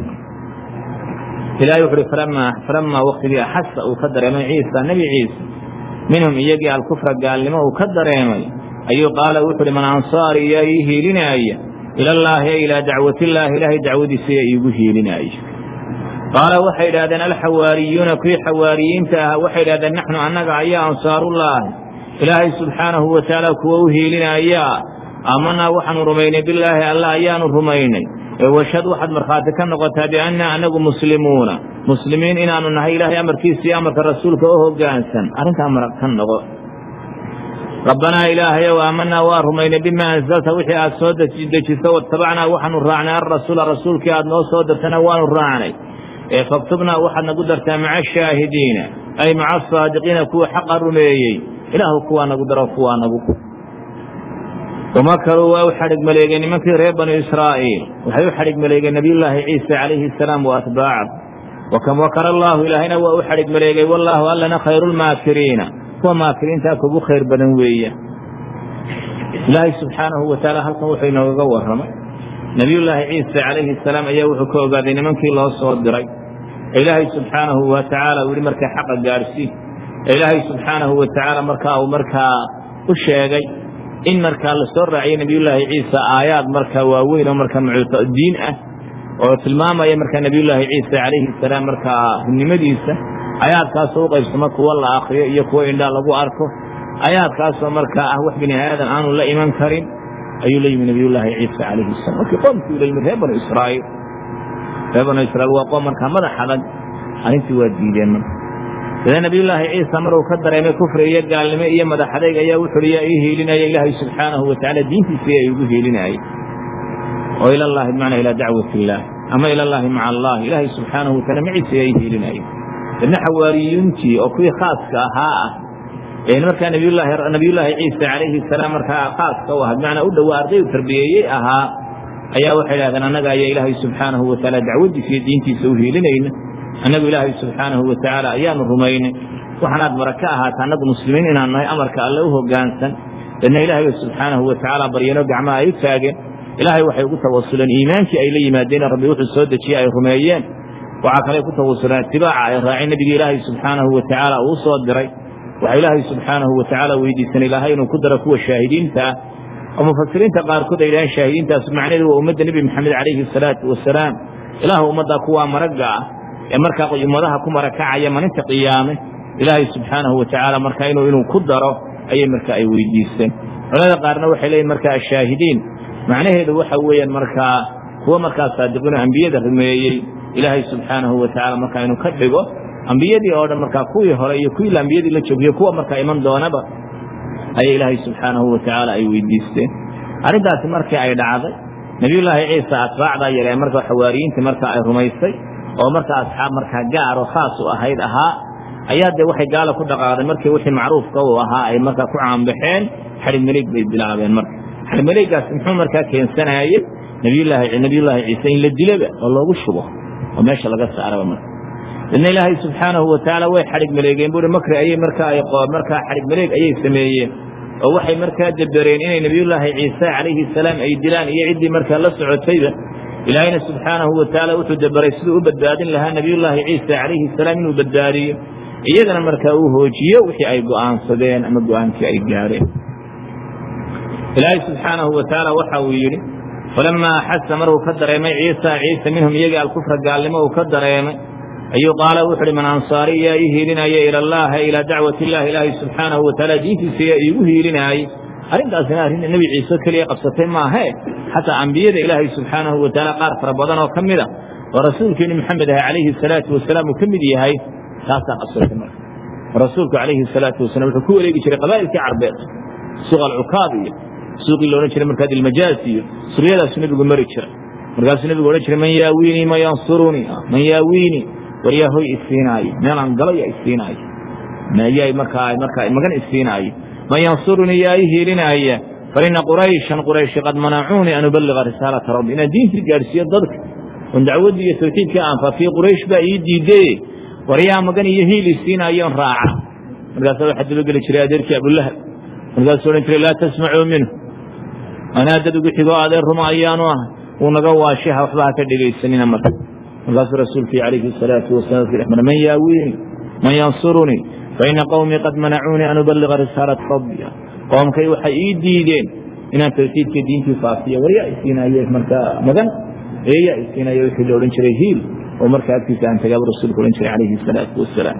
ilahay wuxu uhi falamaa waktigii axasa uu ka dareemay ciisa nebi ciise minhum iyagii alkufra gaalnimo uu ka dareemay ayuu qaala wuxu uhi man ansaari iyaa ii hiilinaaya ilallaahi e ilaa dacwatillaahi ilaahay dacwadiisa iya iigu hiilinaaya qaala waxay idhahdeen alxawaariyuuna kuwii xawaariyiinta ah waxay idhahdeen naxnu annaga ayaa ansaarullaahi ilaahay subxaanahu watacaala kuwa u hiilinayaa aamanaa waxaanu rumaynay bilaahi alla ayaanu rumaynay ee washhad waxaad markhaati ka noqotaa biannaa annagu muslimuuna muslimiin inaanu nahay ilaahay amarkiisa iyo amarka rasuulka oo hoggaansan arrintaa marag ka noqo rabbanaa ilaahayow aamanaa waa rumaynay bimaa ansalta wixii aad soo dejiso watabacnaa waxaanu raacnay alrasuula rasuulkii aad noo soo dirtana waanu raacnay ee faktubnaa waxaad nagu dartaa maca ashaahidiina ay maca asaadiqiina kuwa xaqa rumeeyey ilaahu kuwaa nagu daro kuwaa nagu wamakaruu waa u xadhig maleegeen nimankii reer banu israa'iil waxay u xadhig maleegeen nebiyullaahi ciisa calayhi asalaam wa atbaaca wakam wakara allaahu ilaahayna waa u xadhig maleegay wallaahu allana khayruulmaakiriina kuwa maakiriintaa kugu khayr badan weeya ilaahay subxaanahu watacaala halkan wuxuu inoogaga warramay nebiyullaahi ciisa calayhi asalaam ayaa wuxuu ka ogaaday nimankii loo soo diray ee ilaahay subxaanahu wa tacaala uu yihi markaa xaqa gaadhsii ee ilaahay subxaanahu wa tacaala markaa uu markaa u sheegay in markaa lasoo raaciyo nebiyullaahi ciisa aayaad markaa waaweyn oo markaa diin ah oo tilmaamaya markaa nebiyullaahi ciisa calayhi salaam markaa runnimadiisa ayaadkaasoo u qaybsamo kuwo la akriyo iyo kuwo indhaa lagu arko ayaadkaasoo markaa ah wax bini aadan aanu la iman karin ayuu la yimi nebiyullaahi ciisa calayhi salam markii qoomkii la yimi reer banu israa'iil reer banu israiil waa qoom markaa madax adag arrintii waa diideen marka sida nebiyullaahi ciisa maruu ka dareemay kufri iyo gaalnimo iyo madax adayg ayaa wuxuuhi yaa ii hiilinaya ilaahay subxaanahu watacaala diintiisii ay ugu hiilinayay oo ilallaahi bimacnaa ilaa dacwati illaah ama ilallaahi maca allah ilaahay subxaanahu wataala maciisa ayaa ii hiilinayay dadna xawaariyuuntii oo kuwii khaaska ahaa ah ee markaa nabiyullaahi ciisa calayhi salaam markaa khaaska u aha bimacnaa u dhowaa ardaydu tarbiyeeyey ahaa ayaa waxay dhahdeen annaga ayaa ilaahay subxaanahu watacaala dacwaddiisa iyo diintiisa u hiilinayna annagu ilaahay subxaanahu watacaala ayaanu rumaynay waxaanaad mara ka ahaata annagu muslimiin inaan nahay amarka alle u hoggaansan dadna ilaahay subxaanahu watacaala baryano gacmaha ay u taageen ilaahay waxay ugu tawasuleen iimaankii ay la yimaadeen rabbi wuxuu soo dejiyey ay rumeeyeen waxaa kale ku tawasuleen itibaaca ay raaceen nebigii ilaahay subxaanahu watacaala uu soo diray waxaa ilaahay subxaanahu watacaala weydiisan ilaahay inuu ku daro kuwa shaahidiinta ah oo mufasiriinta qaarkood ay yidhaaheen shaahidiintaas macnaheedu waa ummadda nebi maxamed calayhi asalaatu wasalaam ilaahu ummaddaa kuwaa maragga ah ee markaa ummadaha ku marakacaya maalinta qiyaame ilaahay subxaanahu watacaala markaa inuu inuu ku daro ayay markaa ay weydiisteen culamada qaarna waxay leeyihin markaa ashaahidiin macnaheedu waxa weeyaan markaa kuwa markaa saadiqiino ambiyada rumeeyey ilaahay subxaanahu watacaala markaa inuu ka dhigo ambiyadii oo dhan markaa kuwii hore iyo kuwii ambiyadii la joogiyo kuwa markaa iman doonaba ayay ilaahay subxaanahu watacaala ay weydiisteen arrintaasi markii ay dhacday nebiyullaahi ciisa atbaacdaa yare markaa xawaariyiintii markaa ay rumaysay oo markaa asxaab markaa gaar oo khaas u ahayd ahaa ayaa dee waxay gaala ku dhaqaaqdeen markii wixii macruufka u ahaa ay markaa ku caanbaxeen xadhig maleeg bay bilaabeen marka xadhig maleegaas muxuu markaa keensanaayey nabiyullaahi nabiyullaahi ciise in la dilaba oo loogu shubo oo meesha laga saaraba marka dadna ilaahay subxaanahu watacaala way xadhig maleegeen buuri makri ayay markaa ay markaa xadhig maleeg ayay sameeyeen oo waxay markaa dabereen inay nebiyullaahi ciise calayhi salaam ay dilaan iyo ciddii markaa la socotayba ilaahayna subxaanahu watacaala wuxuu dabaray siduu u badbaadin lahaa nebiyullaahi ciisa calayhi salaam inuu badbaadiyo iyagana markaa uu hoojiyo wixii ay go'aansadeen ama go'aankii ay gaadheen ilaahay subxaanahu watacaala waxa uu yidhi falamaa axasa markuu ka dareemay ciisa ciise minhum iyagii alkufra gaalnimo uu ka dareemay ayuu qaala wuxu uhi man ansaari yaa ii hiilinaya ila allaha ilaa dacwati illahi ilaahay subxaanahu watacaala diintiisa yaa iigu hiilinaayey arrintaasina arrin nebi ciise keliya qabsatay maahee xataa ambiyada ilaahay subxaanahu watacaala qaar fara badan oo ka mid a oo rasuulkeeni maxamed ah calayhi salaatu wasalaam uu ka mid yahay taasaa qabsatay marka rasuulku calayhi salaatu wasalam wuxuu ku wareegi jiray qabaa'ilkii carbeed suuq alcukaad iyo suuqii loodhan jiray markaa dilmajaas iyo suryadaasuu nebigu mari jiray markaasuu nebigu odhan jiray man yaawiinii man yansurunii man yaawiinii war yaa hoy isiinaayo meelaan galo yaa isiinaayo yaa markaa markaa magan isiinaayo man yansurunii yaa ii hiilinaaya faina qurayshan qurayshi qad manacuunii an ubaliga risaalata rabbi inaan diintii gaadhsiiyo dadka oon dacwaddii iyo tawxiidka aanfaafiye quraysh baa ii diidee war yaa magan iyo hiil isiinaayoon raaca markaasaa waxaa dabageli jiray adeerkii abulahab markaasuu odhan jiray laa tasmacuu minhu anaa dad ugu xigoo adeer ruma ayaanu ahay wuu naga waashiha waxba ha ka dhegaysanina marka markaasuu rasuulkii calayhi salaatu wasalam dhex mara man yaawiini man yansurunii faina qowmii qad manacuunii an ubaliga risaalata rabbi qoomkay waxay ii diideen inaan tawxiidka diintii faafiyo war yaa isiinaye markaa magan ee yaa isiinaye wixii la odhan jiray hiil oo markaa agtiisa aan tagaaba rasuulku odhan jiray calayhi salaatu wasalaam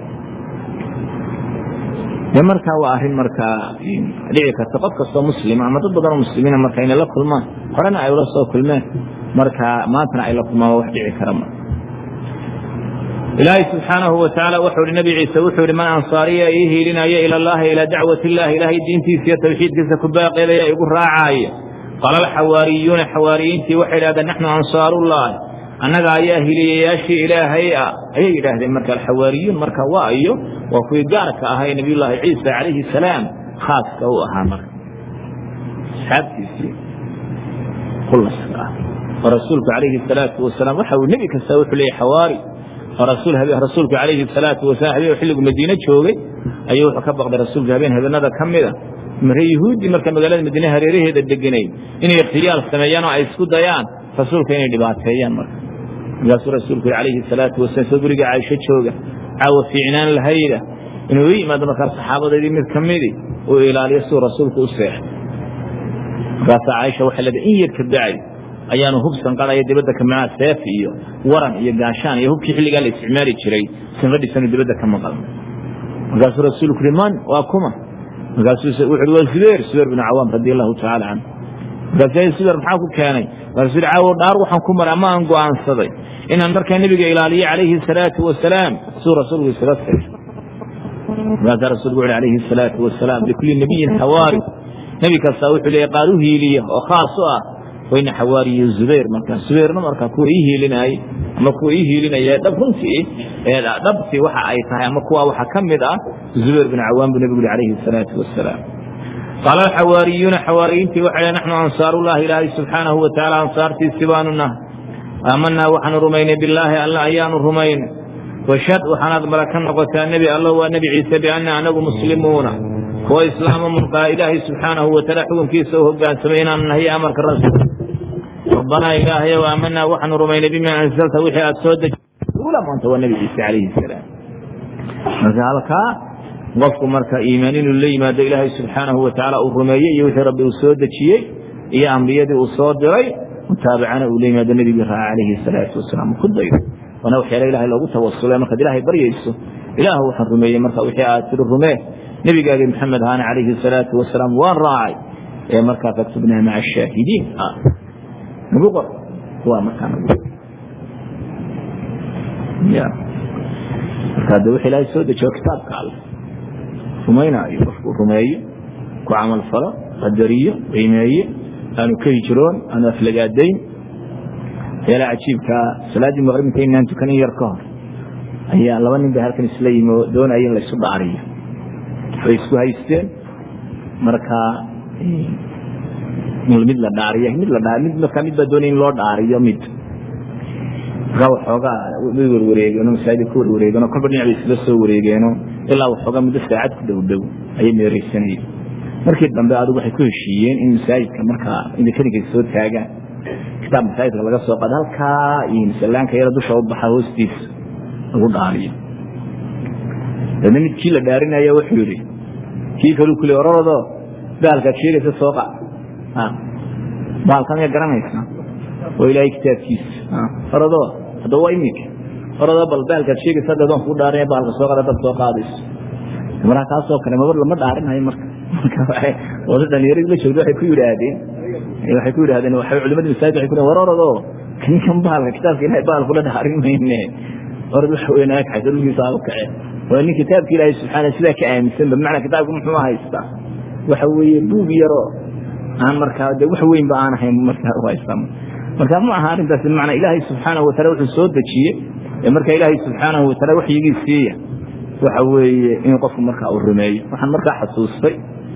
de markaa waa arrin markaa dhici karta qof kastoo muslima ama dad badanoo muslimiina marka inay la kulmaan horena ay ula soo kulmeen markaa maantana ay la kulmaan waa wax dhici kara ma ilaahay subxaanahu watacaala wuxuu ihi nabi ciise wuxuu ihi man ansaariya ii hiilinaya ila allahi ilaa dacwati illahi ilaahay diintiisa iyo tawxiidkiisa ku baaqeedaya igu raacaaya qaala alxawaariyuuna xawaariyiintii waxay idhahdeen naxnu ansaarullahi annaga ayaa hiliyayaashii ilaahay ah ayay yidhaahdeen marka alxawaariyuun marka waa iyo waa kuwii gaarka ahaa ee nabiyullaahi ciisa calayhi salaam khaaska u ahaa marka asxaabtiisii kulaska ah oo rasuulku calayhi salaatu wasalaam waxa uu nebi kasta wuxuu leeyay xawaari oo rasuulku calayhi salaatu wasalaam habeen xilligu madiine joogay ayuu wuxuu ka baqday rasuulku habeen habeenada ka mida mare yuhuuddii marka magaalada madiine hareeraheeda deganayd inay ikhtiyaal sameeyaan oo ay isku dayaan rasuulka inay dhibaateeyaan marka markaasuu rasuulku yidhi calayhi salaatu wasalam soo guriga caaisho jooga caawa fiicnaan lahayda inuu u yimaado markaa saxaabadeedii mid ka midi uu ilaaliyo siduu rasuulku u seexday markaasaa caaisha waxay leedahay in yar ka bacay ayaanu hub sanqadaya dibadda ka macaa seef iyo waran iyo gaashaan iyo hubkii xilligaa la isticmaali jiray sanqadhiisanu dibadda ka maqalno markaasuu rasuulku uhi man waa kuma markaasuu wuxu uhi waa zubayr zubayr bin cawaam radi allahu tacaala canhu markaasuu zubayr maxaa ku keenay markaasuu uhi caawo dhaar waxaan ku maray ama aan go'aansaday inaan markaa nebiga ilaaliyo calayhi salaatu wasalaam siduu rasuulku isaga tagay markaasaa rasuulku wuxu calayhi salaatu wasalaam likulli nabiyin xawaari nebi kastaa wuxuu leeyahy qaar u hiiliya oo khaas u ah wayna xawaariyo zubayr markaa zubayrna markaa kuwa ii hiilinaayey ama kuwa ii hiilinaya dhab runtii dhabtii waxa ay tahay ama kuwa waxa ka mid ah zubayr bin cawaan buu nebigu yuri calayhi salaatu wasalaam qaala alxawaariyuuna xawaariyiintii waxay naxnu ansaarullahi ilaahay subxaanahu wa tacaala ansaartiisii baanu nahay aamanaa waxaanu rumaynay bilaahi alla ayaanu rumaynay washad waxaanaad mara ka noqotaa nebi alla waa nebi ciise bianna anagu muslimuuna kuwa islaama mulqaa ilaahay subxaanahu wataala xukunkiisa u hogaansamay inaanu nahiyo amarka rasuul rabbanaa ilaahayow aamanaa waxaanu rumaynay bimaa ansalta wixii aad soo dejiula maanta waa nebi ciise calayhi salaam marka halkaa qofku marka iimaan inuu la yimaado ilaahay subxaanahu wa tacaala uu rumeeyey iyo wixii rabbi uu soo dejiyey iyo ambiyadii uu soo diray mutaabacana uu la yimaado nebigii raaca calayhi salaatu wasalaam ku daydo waana waxyaala ilahay loogu tawasulay markaad ilaahay baryayso ilaah waxaan rumeeyey marka wixii aad tiri rumee nebigaagii maxamed ahaana calayhi salaatu wasalaam waan raacay ee markaa faktubnaa maca ashaahidiin nagu qor waa markaa nagu ya markaa de wix ilaahay soo dejiyo kitaabka alle rumaynaayo qofku rumeeyo ku camal falo qadariyo qiimeeye aanu ka hijroon aanu aflagaadayn waxyaalaha cajiibkaa salaaddii maqrib intaynaan tukanin yar ka hor ayaa laba nin bay halkan isla yimi oo doonaya in laysu dhaariyo way isku haysteen markaa mid la dhaariy mid la dhaa mid markaa mid baa doonaya in loo dhaariyo mid markaa waxoogaa way warwareegeenoo masaajida ku warwareegeenoo kolba dhinac bay isla soo wareegeenoo ilaa waxoogaa muddo saacad ku dhow dhow ayay meereysanayeen markii dambe adigu waxay ku heshiiyeen in masaajidka markaa indikaninka soo taagaan kitaab masaajidka laga soo qaado halkaa iyo masallaanka yara dusha u baxa hoostiisa lagu dhaariyo dadna mid kii la dhaarinaya wuxuu yidhi kii kaluu kule ororado baalkaad sheegaysa soo qaad baalka miyaa garanaysaa waa ilaahay kitaabkiisa orado hadda waa iminka orado bal baalkaad sheegaysa hadda doon kuu dhaarinaya baalka soo qaad dad soo qaadayso markaa kaasoo kale mabar lama dhaarinayo marka marka dhalinyaradi la joogda waxay ku yidhaahdeen waxay ku yidhahdeen waxay culimadii masaajid waxay ku war orado ninkan baalka kitaabka ilahay baalku la dhaarin mayne orad waxa weyn ag xaysa dhulkiisa aaba kace waa nin kitaabka ilaahay subxaana sidaa ka aaminsan ba bimacnaa kitaabka muxuu haystaa waxa weeye buug yaro aan markaa de wax weyn ba aan ahayn markaa u haystaa marka ma aha arrintaas bimacnaa ilaahay subxaanahu wataala wuxuu soo dejiyey ee marka ilaahay subxaanahu wataala waxyigii siiya waxa weeye in qofku markaa uu rumeeyo waxaan markaa xasuustay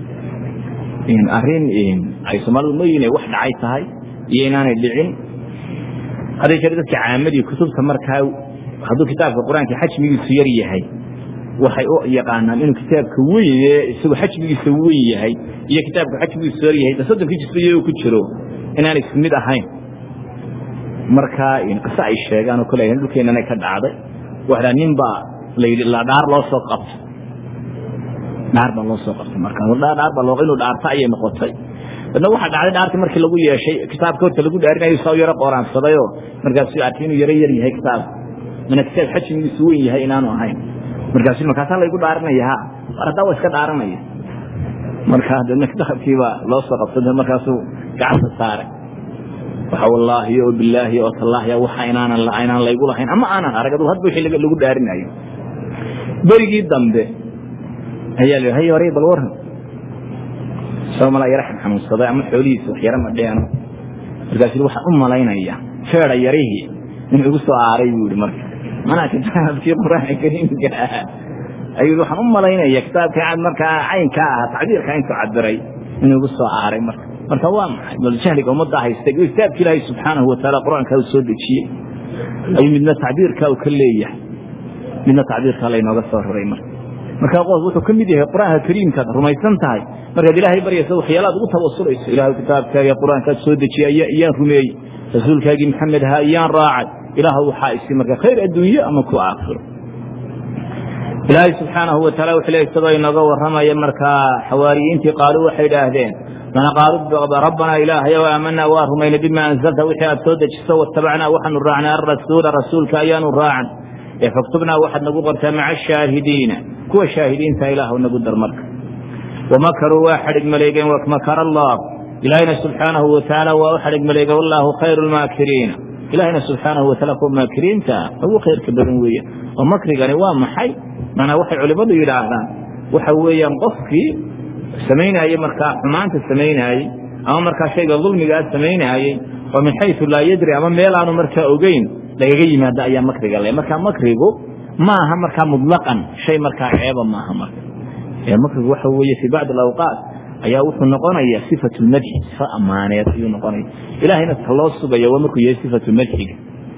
arrin ay soomaalidu mayin wax dhacay tahay iyo inaanay dhicin hadday jare dadka caamadii kutubta markaa hadduu kitaabka qur-aanka xajmigiisu yar yahay waxay u yaqaanaan inuu kitaabka weyn isagoo xajmigiisa weyn yahay iyo kitaabka xajmigiisu yar yahay soddonkii jisba iyagoo ku jiro inaanay isku mid ahayn markaa qiso ay sheegaan oo kale dhulkeennana ka dhacday waxaa nin baa layidhi la dhaar loo soo qabtay dhaar baa loo soo qabtay marka dhaar baa loo inuu dhaarta ayay noqotay dadna waxaa dhacday dhaartii markii lagu yeeshay kitaabka horta lagu dhaarinayo saa yaro qooraansadayoo markaasuu arkay inuu yaro yar yahay kitaab mana kitaab xajmigiisu weyn yahay inaanu ahayn markaasu markaasaa laygu dhaarinaya ha war haddaa waa iska dhaaranaya markaa dadna kitaabkiibaa loo soo qabtay markaasuu gacanta saaray waxa wallaahi oo bilaahi oo tallaahi waxa inaanan inaan laygu lahayn ama aanan arag adu hadba wixii lagu dhaarinayo berigii dambe ayaa la hay horay bal waran soo mala yara xanuunsaday ama xoolihiisa wax yara madheeno markaasuu waxaan u malaynaya feeda yarihii in igu soo aaray buu yihi marka manaa kitaabkii qur-aanka kariimka ahaa ayuu waxaan u malaynaya kitaabkii aad markaa caynkaa ahaa tacbiirka intuu cabiray inuu igu soo aaray marka marka waa maxay bal jahliga ummadda haystay kitaabka ilaahay subxaanahu wataala qur-aanka uu soo dejiyey ayuu midna tacbiirka uu ka leeyahay midna tacbiirka laynooga soo raray marka markaa qof wuxuu ka mid yahay qur-aanka kariimkaad rumaysan tahay markaad ilaahay baryaysa waxyaalaad ugu tawasulayso ilaahay kitaabkaaga qur-aankaad soo dejiyay iyaan rumeeyey rasuulkaagii maxamed ahaa iyaan raacay ilaah waxaa isi marka khayr adduunye ama ku aakhiro ilaahay subxaanahu wataala wuxuu le isagoo inooga warramaya markaa xawaariyiintii qaaluu waxay idhaahdeen mana qaaluu rabbanaa ilaahayow aamanaa waa rumayna bima anzalta wixii aad soo dejiso watabacnaa waxaanu raacnay alrasuula rasuulka ayaanu raacan ee faktubnaa waxaad nagu qortaa maca ashaahidiina kuwa shaahidiinta ilaahw nagu dar marka wamakaruu waa xadhig maleegeen wamakara allah ilaahayna subxaanahu watacaala waa u xadhig maleega wallaahu khayru lmaakiriina ilaahayna subxaanahu wataala kuwa maakiriinta ugu khayrka badan weeya oo makrigani waa maxay manaa waxay culimmadu yidhaahdaan waxa weeyaan qofkii samaynaayey markaa xumaanta samaynaayey ama markaa shayga dulmigaa samaynaayey oo min xayu laa yadri ama meel aanu markaa ogeyn lagaga yimaado ayaa makriga le markaa makrigu ma aha markaa mutlaqan shay markaa ceeba maaha marka makrigu waxa weeye fii bacdi alawqaat ayaa wuxuu noqonaya sifatu lmadxi sifa ammaaneed ayuu noqonaya ilahayna ta loo sugaya waa markuu yahay sifatu madxiga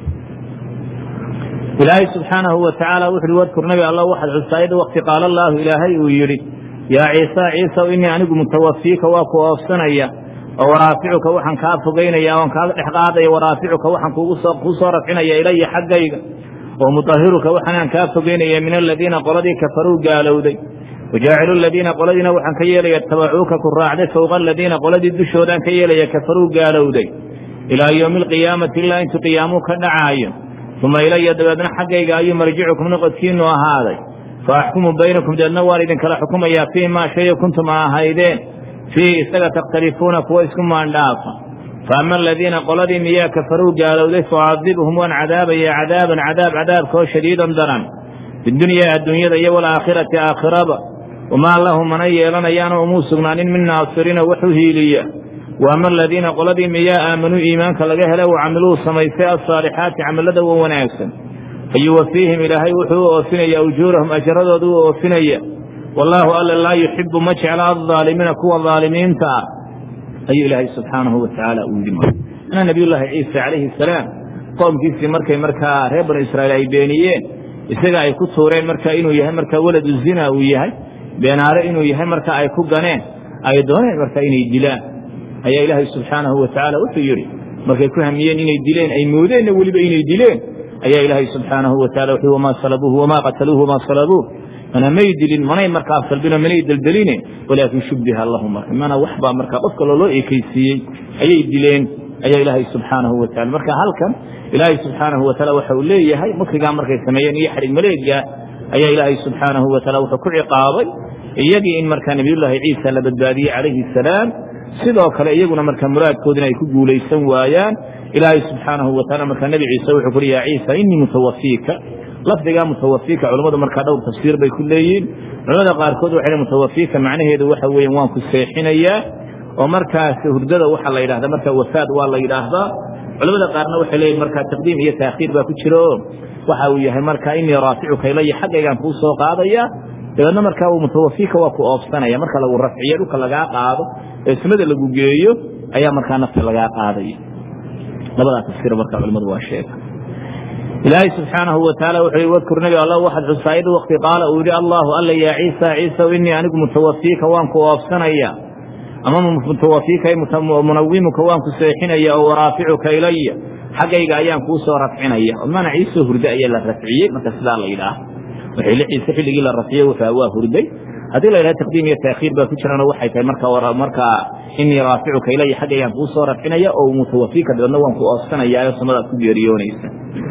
ilaahay subxaanahu watacaala wuxu uhi wadkur nabi alla waxaad xusaayad wakti qaala allaahu ilaahay uu yidhi yaa ciisa ciisaw inii anigu mutawafiika waa ku oofsanaya oo waraaficuka waxaan kaa fogeynaya oon kaaga dhex qaadaya waraaficuka waxaan kuu soo rafcinaya ilaya xaggayga oo mutahiruka waxaanaan kaa fogeynaya min aladiina qoladii kafaruu gaalowday wajaacilu ladiina qoladiina waxaan ka yeelaya tabacuuka ku raacday fowqa aladiina qoladii dushoodaan ka yeelaya kafaruu gaalowday ilaa yowmi alqiyaamati ilaa intuu qiyaamuu ka dhacaayo uma ilaya dabeedna xaggayga ayuu marjicukum noqodkiinu ahaaday fa axkumu baynakum deedna waan idinkala xukumayaa fii maa shayo kuntum a ahaydeen fiihi isaga takhtalifuuna kuwa isku maandhaafa fa ama aladiina qoladii miyaa kafaruu gaalowday faacadibhum waan cadaabaya cadaaban cadaab cadaabkoo shadiidan daran fidunyaa adduunyada iyo walaakhirati aakhiraba wamaa lahu mana yeelanayaana umuu sugnaanin min naasiriina wax u hiiliya wa ama aladiina qoladii miyaa aamanuu iimaanka laga hele wa camiluu samaystay alsaalixaati camilada wa wanaagsan fayuwafiihim ilaahay wuxuu u oofinaya ujuurahum ajaradooda u oofinaya wallaahu alla laa yuxibu ma jecla aldaalimiina kuwa daalimiinta ah ayuu ilaahay subxaanahu watacaala uu yidhi ana nabiyullaahi ciisa calayhi asalaam qoomkiisii markay markaa reer banu israa'iil ay beeniyeen isaga ay ku tuureen markaa inuu yahay markaa weladu zina uu yahay beenaare inuu yahay markaa ay ku ganeen ay dooneen markaa inay dilaan ayaa ilaahay subxaanahu watacaala wuxuu yidhi markay ku hamiyeen inay dileen ay moodeenna weliba inay dileen ayaa ilaahay subxaanahu wataala wuxuu wamaa salabuuhu wamaa qataluuhu wamaa salabuuh mana may dilin manay markaa salbino manay deldeline walaakin shubbiha lahum marka mana waxbaa markaa qofka looloo ekaysiiyey ayay dileen ayaa ilaahay subxaanahu wataala marka halkan ilaahay subxaanahu wataala waxa uu leeyahay makrigaa markay sameeyeen iyo xadhig maleega ayaa ilaahay subxaanahu wataala wuxuu ku ciqaabay iyagii in markaa nebiyullaahi ciisa la badbaadiyey calayhi asalaam sidoo kale iyaguna markaa muraadkoodina ay ku guulaysan waayaan ilaahay subxaanahu wataala markaa nebi ciise wuxuu kuhi yaa ciisa inii mutawafiika lafdigaa mutawafiika culammadu markaa dhowr tafsiir bay ku leeyihiin culamada qaarkood waxay mutawafiika macnaheedu waxa weeyaan waan ku seexinayaa oo markaas hurdada waxaa la yidhahdaa markaa wafaad waa la yidhaahdaa culamada qaarna waxay leeyihin markaa taqdiim iyo taakhiir baa ku jira oo waxa uu yahay markaa inii raaficuka ilaya xaggaygaan kuu soo qaadaya dabeedna markaa uu mutawafiika waa ku oofsanaya marka lagu rafciyo dhulka lagaa qaado ee samada lagu geeyo ayaa markaa nafta lagaa qaadaya labadaa tafsiir markaa culimadu waa sheega ilaahay subxaanahu wataala wuxuu wadkur nabi alla waxaad xusaayad wakti qaala uu yidhi allaahu alla yaa ciisa ciisa innii anigu mutawafiika waan ku oofsanaya ama mutawafiika munawimuka waan ku seexinaya oo waraaficuka ilaya xaggayga ayaan kuu soo rafcinaya maana ciisoo hurda ayaa la rafciyey marka sidaa la yidhaah waxay la ciise xilligii la rafciyey wuxuu waa hurday haddii la yidhaha taqdiim iyo taakhiir baa ku jirana waxay tahay marka markaa inii raaficuka ilaya xaggaygaan kuu soo rafcinaya oo mutawafiika dabeedna waan ku oofsanaya oo samadaad ku geeriyoonaysa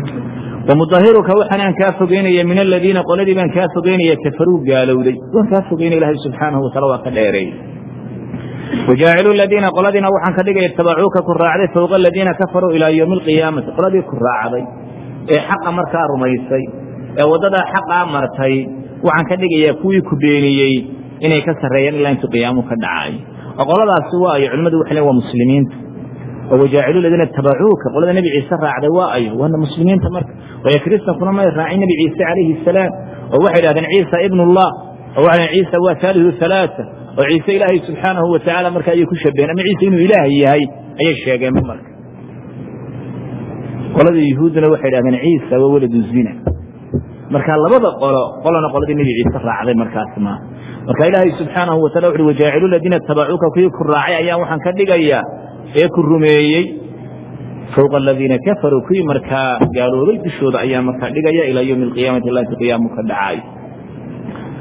wamudahiruka waxaanaan kaa fogeynaya min aladiina qoladii baan kaa fogeynaya kafaruu gaalowday waan kaa fogeynaya ilaahay subxaanahu wataala waa ka dheereeyey wajaacilu ladiina qoladiina waxaan ka dhigaya tabacuuka ku raacday fowqa aladiina kafaruu ilaa yowmi alqiyaamati qoladii ku raacday ee xaqa markaa rumaysay ee waddadaa xaqaa martay waxaan ka dhigayaa kuwii ku beeniyey inay ka sarreeyaan ilaa intuu qiyaamuhu ka dhacaayo oo qoladaasi waa ayo culimmadu waxay leen waa muslimiinta oo wajaacilu ladiina tabacuuka qolada nebi ciise raacday waa ayo waana muslimiinta marka waayo kiristankuna may raacin nebi ciise calayhi asalaam oo waxay dhahdeen ciisa ibnullah oo waxay dhaheen ciisa waa haalihu halaata oo ciise ilaahay subxaanahu watacaala marka ayay ku shabaheen ama ciise inuu ilaah yahay ayay sheegeenba marka qolada yuhuudduna waxay dhahdeen ciisa waa waladu zina marka labada qolo qolona qoladii nebi ciise raacday markaas ma marka ilaahay subxaanahu watala wuxuui wajaacilu ladiina tabacuuka kuwii ku raacay ayaan waxaan ka dhigayaa ee ku rumeeyey fowqa aladiina kafaruu kuwii markaa gaaloobay dushooda ayaan markaa dhigaya ilaa yowmi alqiyaamati ilaa inta qiyaamu ka dhacaayo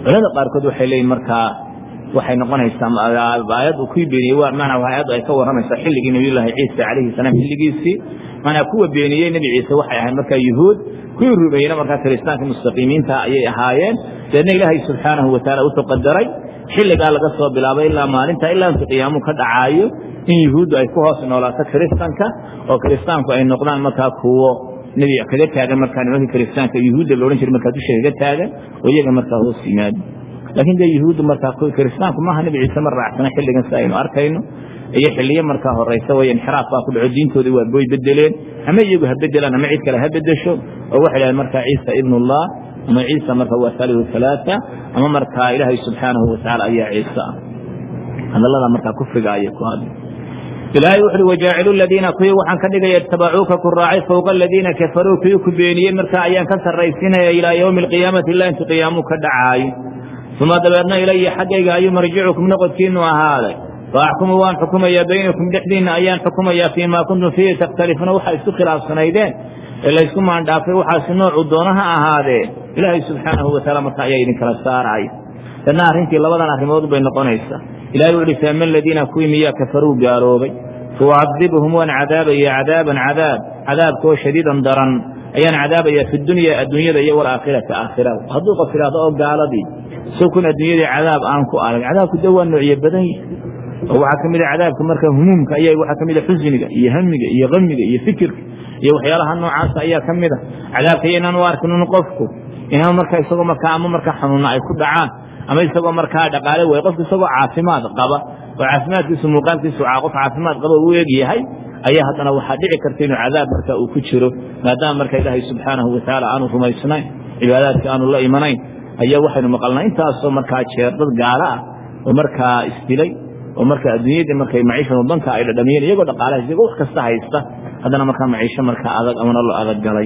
culamada qaarkood waxay leeyihin markaa waxay noqonaysaa aayad uu ku beeniyey maanaa aayaddu ay ka warramaysaa xilligii nabiyullaahi ciisa calayhi salaam xilligiisii maanaa kuwa beeniyey nebi ciise waxay ahayd markaa yuhuud kuwii rumeeyena markaa kiristaanka mustaqiimiinta ayay ahaayeen deedna ilaahay subxaanahu watacaala wuxuu qadaray xilligaa laga soo bilaabay ilaa maalinta ilaa inta qiyaamuhu ka dhacaayo in yuhuuddu ay ku hoos noolaato kiristanka oo kiristaanku ay noqdaan markaa kuwo nebi kaga taagan markaa nimankii kiristaanka yuhuudda la odhan jiray markaa dusha kaga taagan oo iyaga markaa hoos yimaado laakiin dee yuhuuddu markaa kiristaanku maaha nebi ciise ma raacsana xilligan si aynu arkayno iyo xiliyo markaa horeysa way inxiraaf baa ku dhaco diintoodii waa boy bedeleen ama iyagu ha bedelaan ama cid kale ha bedesho oo waxay dhahdeen markaa ciisa ibnullah ama ciisa marka waa saalihu halaata ama markaa ilaahay subxaanahu watacaala ayaa ciise ah hadallada markaa kufriga ayay ku hadli ilaahay wuxuui wajaacilu ladiina kuwii waxaan ka dhigaya itabacuuka ku raacay fowqa aladiina kafaruu kuwii ku beeniyey markaa ayaan ka sarraysinaya ilaa yowmi alqiyaamati ilaa intu qiyaamuu ka dhacaayo uma dabeedna ilaya xaggayga ayuu marjicukum noqodkiinu ahaaday faaxkumu waan xukumayaa baynakum dhexdiinna ayaan xukumayaa fii maa kuntum fiihi takhtalifuuna waxaa isku khilaafsanaydeen ee laysku maandhaafay waxaasi noocuu doona ha ahaadee ilaahay subxaanahu wataala marka ayaa idinkala saaraya danna arrintii labadan arrimood bay noqonaysaa ilahay wuxu uhi faama aladiina kuwii miyaa kafaruu gaaloobay faucadibuhum waan cadaabaya cadaaban cadaab cadaabkoo shadiidan daran ayaan cadaabaya fi dunya adduunyada iyo walaakhirati aakhirada hadduu qof idhaahdo oo gaaladii sow kun adduunyadii cadaab aan ku arag cadaabku de waa noocyo badan yahay oo waxaa ka mid a cadaabka marka humuumka ayaa waxaa ka mid a xusniga iyo hamiga iyo kamiga iyo fikirka iyo waxyaalaha noocaasa ayaa ka mid a cadaabka iyo inaan u arkin qofku inaan marka isagoo markaa ama markaa xanuuna ay ku dhacaan ama isagoo markaa dhaqaale way qofku isagoo caafimaad qaba oo caafimaadkiisu muuqaalkiisu qof caafimaad qaba u eg yahay ayaa haddana waxaa dhici karta inuu cadaab marka uu ku jiro maadaama marka ilaahay subxaanahu watacaala aanu rumaysnayn cibaadaadka aanu la imanayn ayaa waxaynu maqalnaa intaasoo markaa jeer dad gaalo ah oo markaa isdilay oo marka adduunyadii markay maciisha wadanka ay dhadhamiyeen iyagoo dhaqaalaha iyagoo wax kasta haysta haddana markaa maciisho markaa adag ama nolol adag galay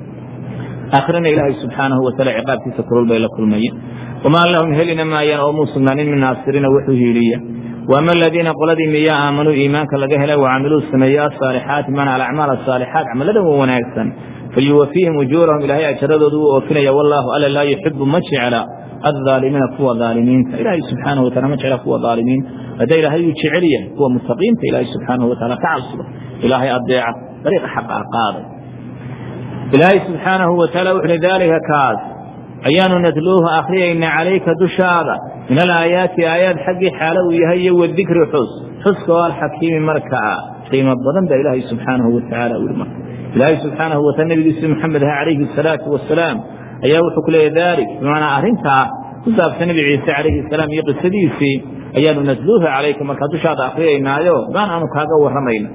aakhirana ilaahay subxaanahu wataala ciqaabkiisa kulul bay la kulmayeen wamaa lahum helina maayaan oo muu sugnaanin min naasiriina wuxuu hiiliya waama aladiina qoladii miyaa aamanuu iimaanka laga helay wacamiluu sameeye asaalixaati mana alacmaal asaalixaat camaladan wa wanaagsan falyuwafiihim ujuurahum ilaahay ajaradoodu wuu oofinaya wallaahu alla laa yuxibu ma jecla aaalimiina kuwa aalimiinta ilaahay subxaanahu wataala ma jecla kuwa aalimiinta hadda ilaahay uu jecel yahay kuwa mutaqiinta ilaahay subxaanahu wataala ka cabsada ilaahay adeeca dariiqa xaqa a qaaday ilaahay subxaanahu wataala wuxuui daalika kaas ayaanu natluuhu akhriyayna calayka dushaada min alaayaati aayaad xaggii xaalo uu yahay iyo wadikri xus xuska oo alxakiimi markaa qiimo badan baa ilaahay subxaanahu watacaala ui marka ilaahay subxaanahu wataala nabigiisi maxamed ah calayhi asalaatu wasalaam ayaa wuxuu ku leeya dalik bimacnaa arrintaa ku saabsan nebi ciise calayhi salaam iyo qisadiisii ayaanu natluuhu calayka markaa dushaada akriyaynaayo baan aanu kaaga warramayna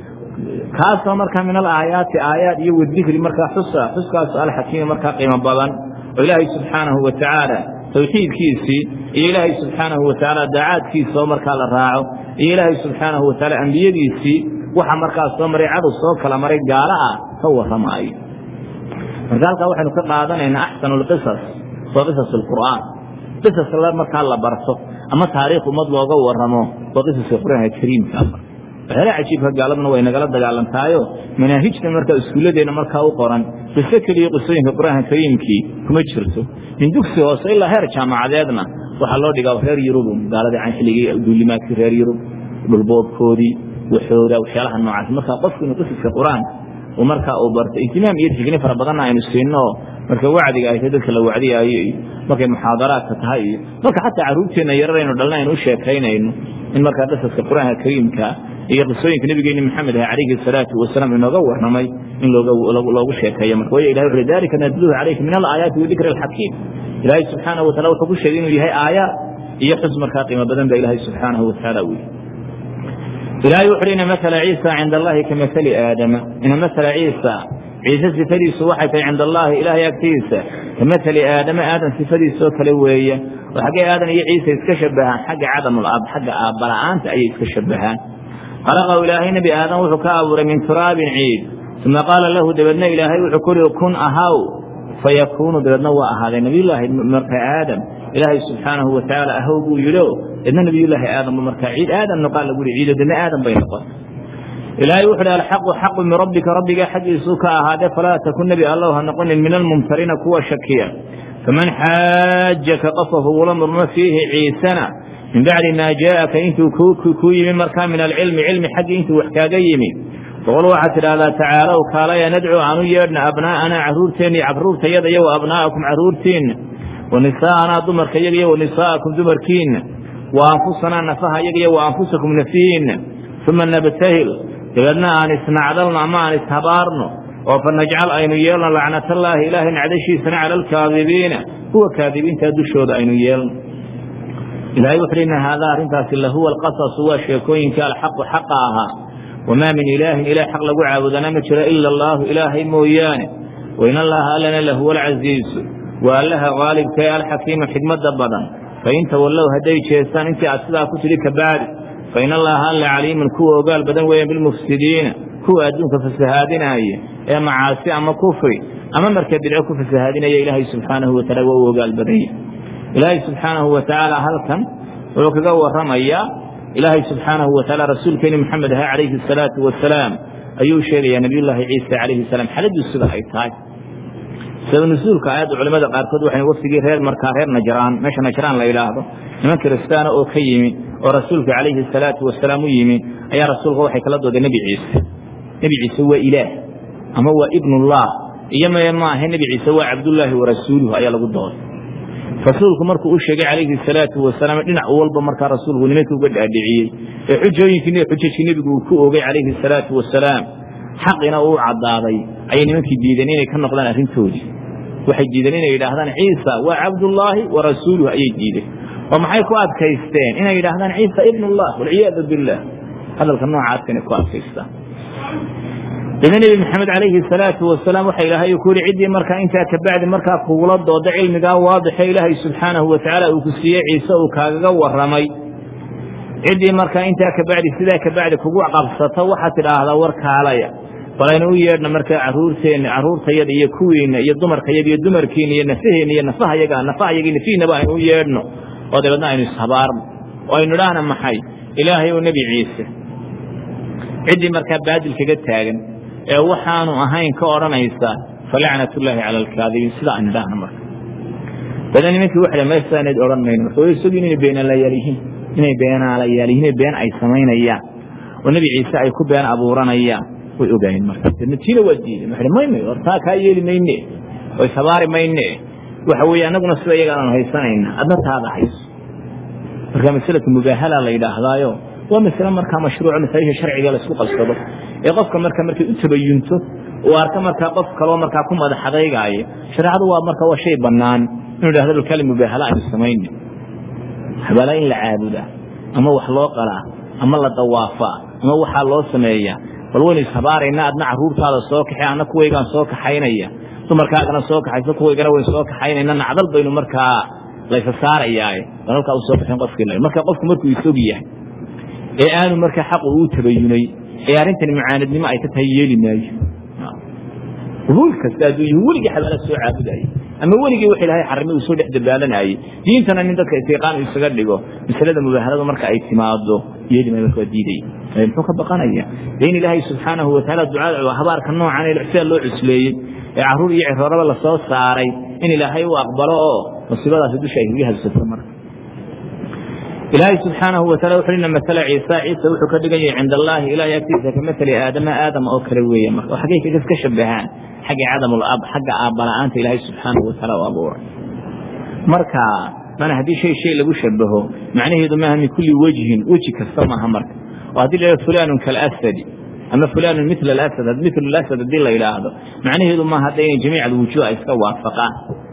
kaasoo markaa min alaayaati aayaad iyo wadikri markaa xusa xuskaasoo alxakiimi markaa qiimo badan oo ilaahay subxaanahu watacaala tawxiidkiisii iyo ilaahay subxaanahu watacaala daacaadkiisa oo markaa la raaco iyo ilaahay subxaanahu watacaala ambiyadiisii waxa markaa soo maray cadow soo kala maray gaalo ah ka warramaayo marka halkaa waxaynu ka qaadanaynaa axsanu lqisas waa qisas alqur'aan qisas markaa la barto ama taariikh ummad looga warramo waa qisaska qur'aanka kariimka waxyaala cajiibka gaaladuna way nagala dagaalantaayo manaahijta markaa iskuulladeenna markaa u qoran qiso keliya qisooyinka qur'aanka kariimkii kuma jirto min dugsi hoose ilaa heer jaamacadeedna waxaa loo dhigaa reer yurub gaaladii can xilligii duulimaadkii reer yurub dhulboobkoodii waxooda waxyaalaha noocaas markaa qofku inuu qisaska qur-aanka uu markaa uu barto ihtimaam iyo tixgini fara badanna aynu siinno marka wacdiga ay tahay dadka la wacdiyaayo iyo markay muxaadaraadka tahay iyo marka xataa carruurteenna yararaynu dhalna aynu u sheekaynayno in markaa qisaska qur-aanka kariimka iyo qisooyinka nabigeeni maxamed ah calayhi salaatu wasalaam inooga warramay in loogu sheekeeyo marka way ilahay wuxu dalika nadluhu calayka min alaayaati wadikri alxakiim ilaahay subxaanahu watacala wuxuu ku sheegay inuu yahay aayaad iyo xus markaa qiimo badan ba ilaahay subxaanahu watacaala u yihi ilaahay wuxu uhi ina masala ciisa cinda allahi ka masali aadama ina masala ciisa ciise sifadiisu waxay tahay cinda allaahi ilaahay agtiisa ka masali aadama aadan sifadiisoo kale weeye oo xaggee aadan iyo ciise iska shabahaan xagga cadamul ab xagga aabbala-aanta ayay iska shabahaan khalaqahu ilaahay nebi aadan wuxuu ka abuuray min turaabin ciid uma qaala lahu dabeedna ilaahay wuxuu ku uhi kun ahaw fayakuunu dabeedna waa ahaaday nabiyullaahi marka aadam ilaahay subxaanahu watacaala ahow buu yidhi idna nabiyullaahi aadamba markaa ciid aadan noqaa lagu yihi ciido dadna aadan bay noqon ilaahay wuxu uhi alxaqu xaqu min rabbika rabbigaa xaggiisuu ka ahaadee falaa takun nebi allow ha noqonin min almumtariina kuwa shakiya faman xaajaka qofka kugula murmo fiihi ciisana min bacdi maa jaaaka intuu kuu yimi markaa min alcilmi cilmi xaggii intuu wax kaaga yimi boqol waxaad tidhaahdaa tacaalow kaalaya nadcu aanu yeedhna abnaa'anaa carruurteenna iyo carruurtayada iyo wa abnaa'akum carruurtiinna wa nisaa'anaa dumarka yaga iyo wa nisaa'akum dumarkiinna wa anfusanaa nafaha yaga iyo wa anfusakum nafihiinna uma nabtahil dabeedna aan isnacdalno ama aan ishabaarno oo fa najcal aynu yeelno lacnatallaahi ilaahay nacdashiisana cala alkaadibiina kuwa kaadibiintaa dushooda aynu yeelno ilahay wuxu ina haadaa arrintaasi lahuwa alqasasu waa sheekooyinka alxaqu xaqa ahaa wamaa min ilaahin ilaah xaq lagu caabudana ma jiro ila allaahu ilaahay mooyaane wain allaha allana lahuwa alcasiisu waa allaha qaalibka ee alxakiimu xikmadda badan fain tawallow hadday jeestaan intii aad sidaa ku tidhi kabacdi fain allaha alla caliimun kuwa ogaal badan weeyaan bilmufsidiina kuwa adduunka fasahaadinaaya ee macaasi ama kufri ama marka bidco ku fasahaadinaya ilaahay subxaanahu wataala waa u ogaal badanya ilaahay subxaanahu wa tacaala halkan wuxuu kaga warramayaa ilaahay subxaanahu wa tacaala rasuulkeeni maxamed aha calayhi asalaatu wasalaam ayuu sheegayaa nebiyullaahi ciisa calayhi salaam xaladdu sida ay tahay sabab nusuulka aayadda culimmada qaarkood waxay wafdigii reer markaa reer najraan meesha najraan la yidhaahdo niman kiristaana oo ka yimi oo rasuulka calayhi asalaatu wasalaam u yimi ayaa rasuulka waxay kala dooday nebi ciise nebi ciise waa ilaah ama waa ibnullah iyo mee maahe nebi ciise waa cabdullaahi wa rasuuluhu ayaa lagu dooday rasuulku markuu u sheegay calayhi salaatu wasalaam dhinac walba markaa rasuulku nimankii uga dhaadhiciyey ee xujooyinkii xujajkii nebigu uu ku oogay calayhi salaatu wasalaam xaqina uu caddaaday ayay nimankii diideen inay ka noqdaan arrintoodii waxay diideen inay yidhaahdaan ciisa waa cabdullaahi wa rasuuluhu ayay diideen oo maxay ku adkaysteen inay yidhaahdaan ciisa ibnullah walciyaadu billaah hadalka noocaas inay ku adkaystaan ida nebi maxamed calayhi salaatu wasalaam waxa ilaahay ku yihi ciddii markaa intaa kabacdi markaa kugula dooda cilmigaa waadixe ilaahay subxaanahu watacaala uu ku siiyey ciise uu kaagaga warramay ciddii markaa intaa kabacdi sidaa kabacdi kugu qabsato waxaad tidhaahdaa war kaalaya balaynu u yeedhna markaa caruurteenna carruurtayada iyo kuwiinna iyo dumarkayaga iyo dumarkiina iyo nafaheenna iyo nafahayaga nafahayaga nafihiinaba aynu u yeedhno oo dabeedna aynu ishabaarno oo aynu idhaahna maxay ilaahay ou nebi ciise ciddii markaa baadil kaga taagan ee waxaanu ahayn ka odhanaysa falacnatullaahi cala alkaadibiin sida aynu idhaahna marka dabeedna nimankii waxay maysaanayd odhan mayno marka way isogin inay beenaalayaal yihiin inay beenaalayaal yihiin been ay samaynayaan oo nebi ciise ay ku been abuuranayaan way ogaayeen marka deedna tiina waa diideen waxay maymay hor taa kaa yeeli mayne oo ishabaari mayne waxa weeye annaguna sida iyaga aanu haysanayna adna taada hayso marka masalatu mubaahala la yidhaahdaayo waa masale markaa mashruuco masaa'isha sharciga laisku qabsado ee qofka marka markay u tabayunto uu arka markaa qof kaloo markaa ku madax adaygaayo shareecadu waa marka waa shay bannaan inuu idhahdo balkali mubaahala aynu samayna xabaala in la caabudaa ama wax loo qalaa ama la dawaafaa ama waxaa loo sameeyaa bal waynu ishabaaraynaa adna carruurtaada soo kaxay anna kuwaygaan soo kaxaynaya dumarkaagana soo kaxayso kuwaygana waynu soo kaxaynayna nacdal baynu markaa laysa saarayaaye bal halkaa u soo baxin qofkii marka qofku markuu isog yahay ee aanu markaa xaqu uu tabayunay ee arrintani mucaanadnimo ay ka tahay yeeli maayo ruul kasta hadduu yihi weligii xabaala soo caabudayay ama weligii wax ilaahay xarrimay uu soo dhex dabaalanayay diintana nin dadka istiiqaan uu isaga dhigo masalada mubaahalada marka ay timaado yeeli maayo marka waa diidaya muxuu ka baqanaya dee in ilaahay subxaanahu watacaala ducada habaarka noocan ee sida loo cusleeyey ee carruur iyo cirooraba lasoo saaray in ilaahay uu aqbalo oo musiibadaasi dusha ay kaga hadsato marka ilaahay subxaanahu wataala wuxuu ina masala ciisa ciisa wuxuu ka dhigan yahay cinda allaahi ilaahay agtiisa ka matali aadama aadam oo kale weeye marka oo xaggay kaga ka shabahaan xagga cadamul ab xagga aabbala-aanta ilaahay subxaanahu wataala u abuuray marka mana haddii shay shay lagu shabaho macnaheedu maaha min kulli wejhin weji kasta maaha marka oo haddii la fulanun kalasadi ama fulanun mila alasad mil alasad haddii la yidhaahdo macnaheedu maaha hadda inay jamiic alwujuuh ay iska waafaqaan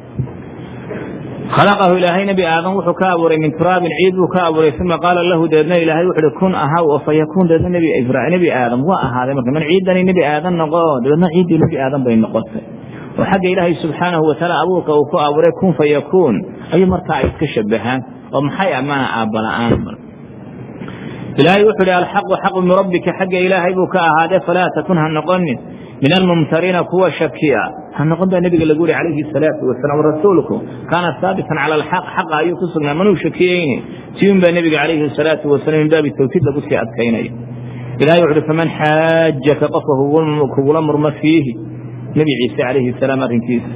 khalaqahu ilaahay nebi aadam wuxuu ka abuuray min turaabin ciid buu ka abuuray uma qaala lahu deedna ilaahay wuxu uhi kun ahaw oo fa yakuun deedna nebi nebi aadam waa ahaaday marka man ciiddani nebi aadam noqo dabeedna ciiddii nebi aadam bay noqotay oo xagga ilaahay subxaanahu watacaala abuurka uu ku abuuray kun fa yakuun ayuu markaa ay iska shabahaan oo maxay amana aabbala-aan marka ilaahay wuxuu ihi alxaqu xaqu min rabbika xagga ilaahay buu ka ahaadee falaa takun ha noqonin min almumtariina kuwa shakiya ha noqon baa nebiga lagu yihi calayhi salaatu wasalaam rasuulku kaana haabitan cala alxaq xaqa ayuu ku sugnaa manuu shakiyeyne tiun baa nebiga calayhi salaatu wasalam min baabi tawkiid lagu sii adkaynaya ilahay wuxu uhi faman xaajaka qofka kugula murmo fiihi nebi ciise calayhi salaam arrinkiisa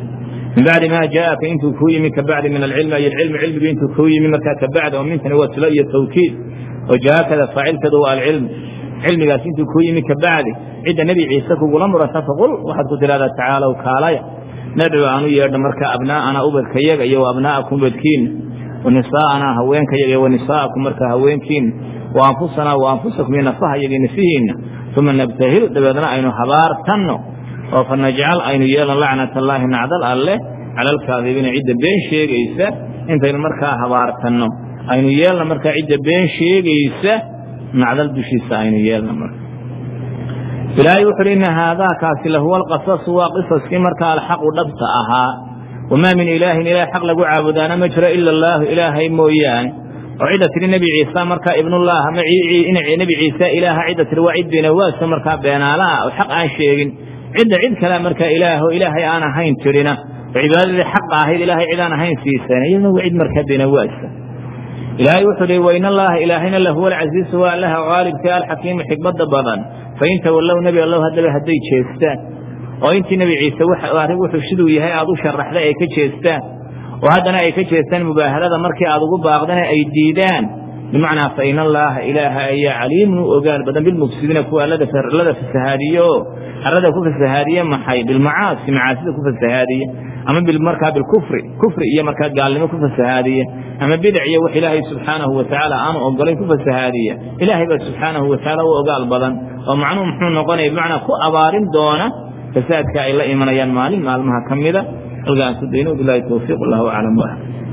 min bacdi maa jaaaka intuu kuu yimi ka bacdi min alcilmi ay alcilmi cilmigii intuu kuu yimi markaa ka bacdi oo mintani waa silo iyo tawkiid oo jaakada faacilkeedu waa alcilm cilmigaas intuu kuu yimi ka bacdi cidda nebi ciise kugula murata faqul waxaad ku tidhahdaa tacaalow kaalaya nadcu aanu yeedha markaa abnaa'ana ubadkayaga iyo wa abnaa'akum ubadkiina wa nisaa'anaa haweenkayaga iyo wa nisaa'akum markaa haweenkiina wa anfusanaa wa anfusakum iyo nafahayaga iyo nafihiinna uma nabtahil dabeedna aynu habaartanno oo fa najcal aynu yeelno lacnat allaahi nacdal alleh cala alkaadibiina cidda been sheegaysa intaynu markaa habaartanno aynu yeelna markaa cidda been sheegaysa nacdal dushiisa aynu yeelna marka ilaahay wuxu uhi inna haadaakaasi lahuwa alqasasu waa qisaskii markaa alxaqu dhabta ahaa wamaa min ilaahin ilaah xaq lagu caabudaana ma jiro ila allaahu ilaahay mooyaane oo cidda tidhi nebi ciisa markaa ibnullah nebi ciise ilaaha cidda tidhi waa cid beenawaasa markaa beenaalaha oo xaq aan sheegin cidda cid kale markaa ilaaho ilaahay aan ahayn tidhina oo cibaadadii xaqa ahayd ilaahay cid aan ahayn siiseen iyaduna waa cid markaa beenawaasa ilaahay wuxuu hi wain allaha ilaahayna lahuwa alcasiisu waa allaha qaalibka alxakiimu xikmadda badan fain tawallow nebi allow haddaba hadday jeestaan oo intii nebi ciise arrin wuxuu siduu yahay aad u sharaxday ay ka jeestaan oo haddana ay ka jeestaan mubaahalada markii aad ugu baaqdana ay diidaan bimacnaa fain allaaha ilaaha ayaa caliimun u ogaal badan bilmufsidiina kuwa allada fasahaadiye oo arada ku fasahaadiye maxay bilmacaasi macaasida ku fasahaadiye ama markaa bilkufri kufri iyo markaa gaalnimo ku fasahaadiye ama bidac iyo wax ilaahay subxaanahu watacaala aanu ogolayn ku fasahaadiya ilaahay baa subxaanahu watacaala u ogaal badan oo macnuhu muxuu noqonaya bimacnaa ku abaarin doona fasaadka ay la imanayaan maalin maalmaha ka mida halkaansu dayno bilahi towfiiq allahu aclam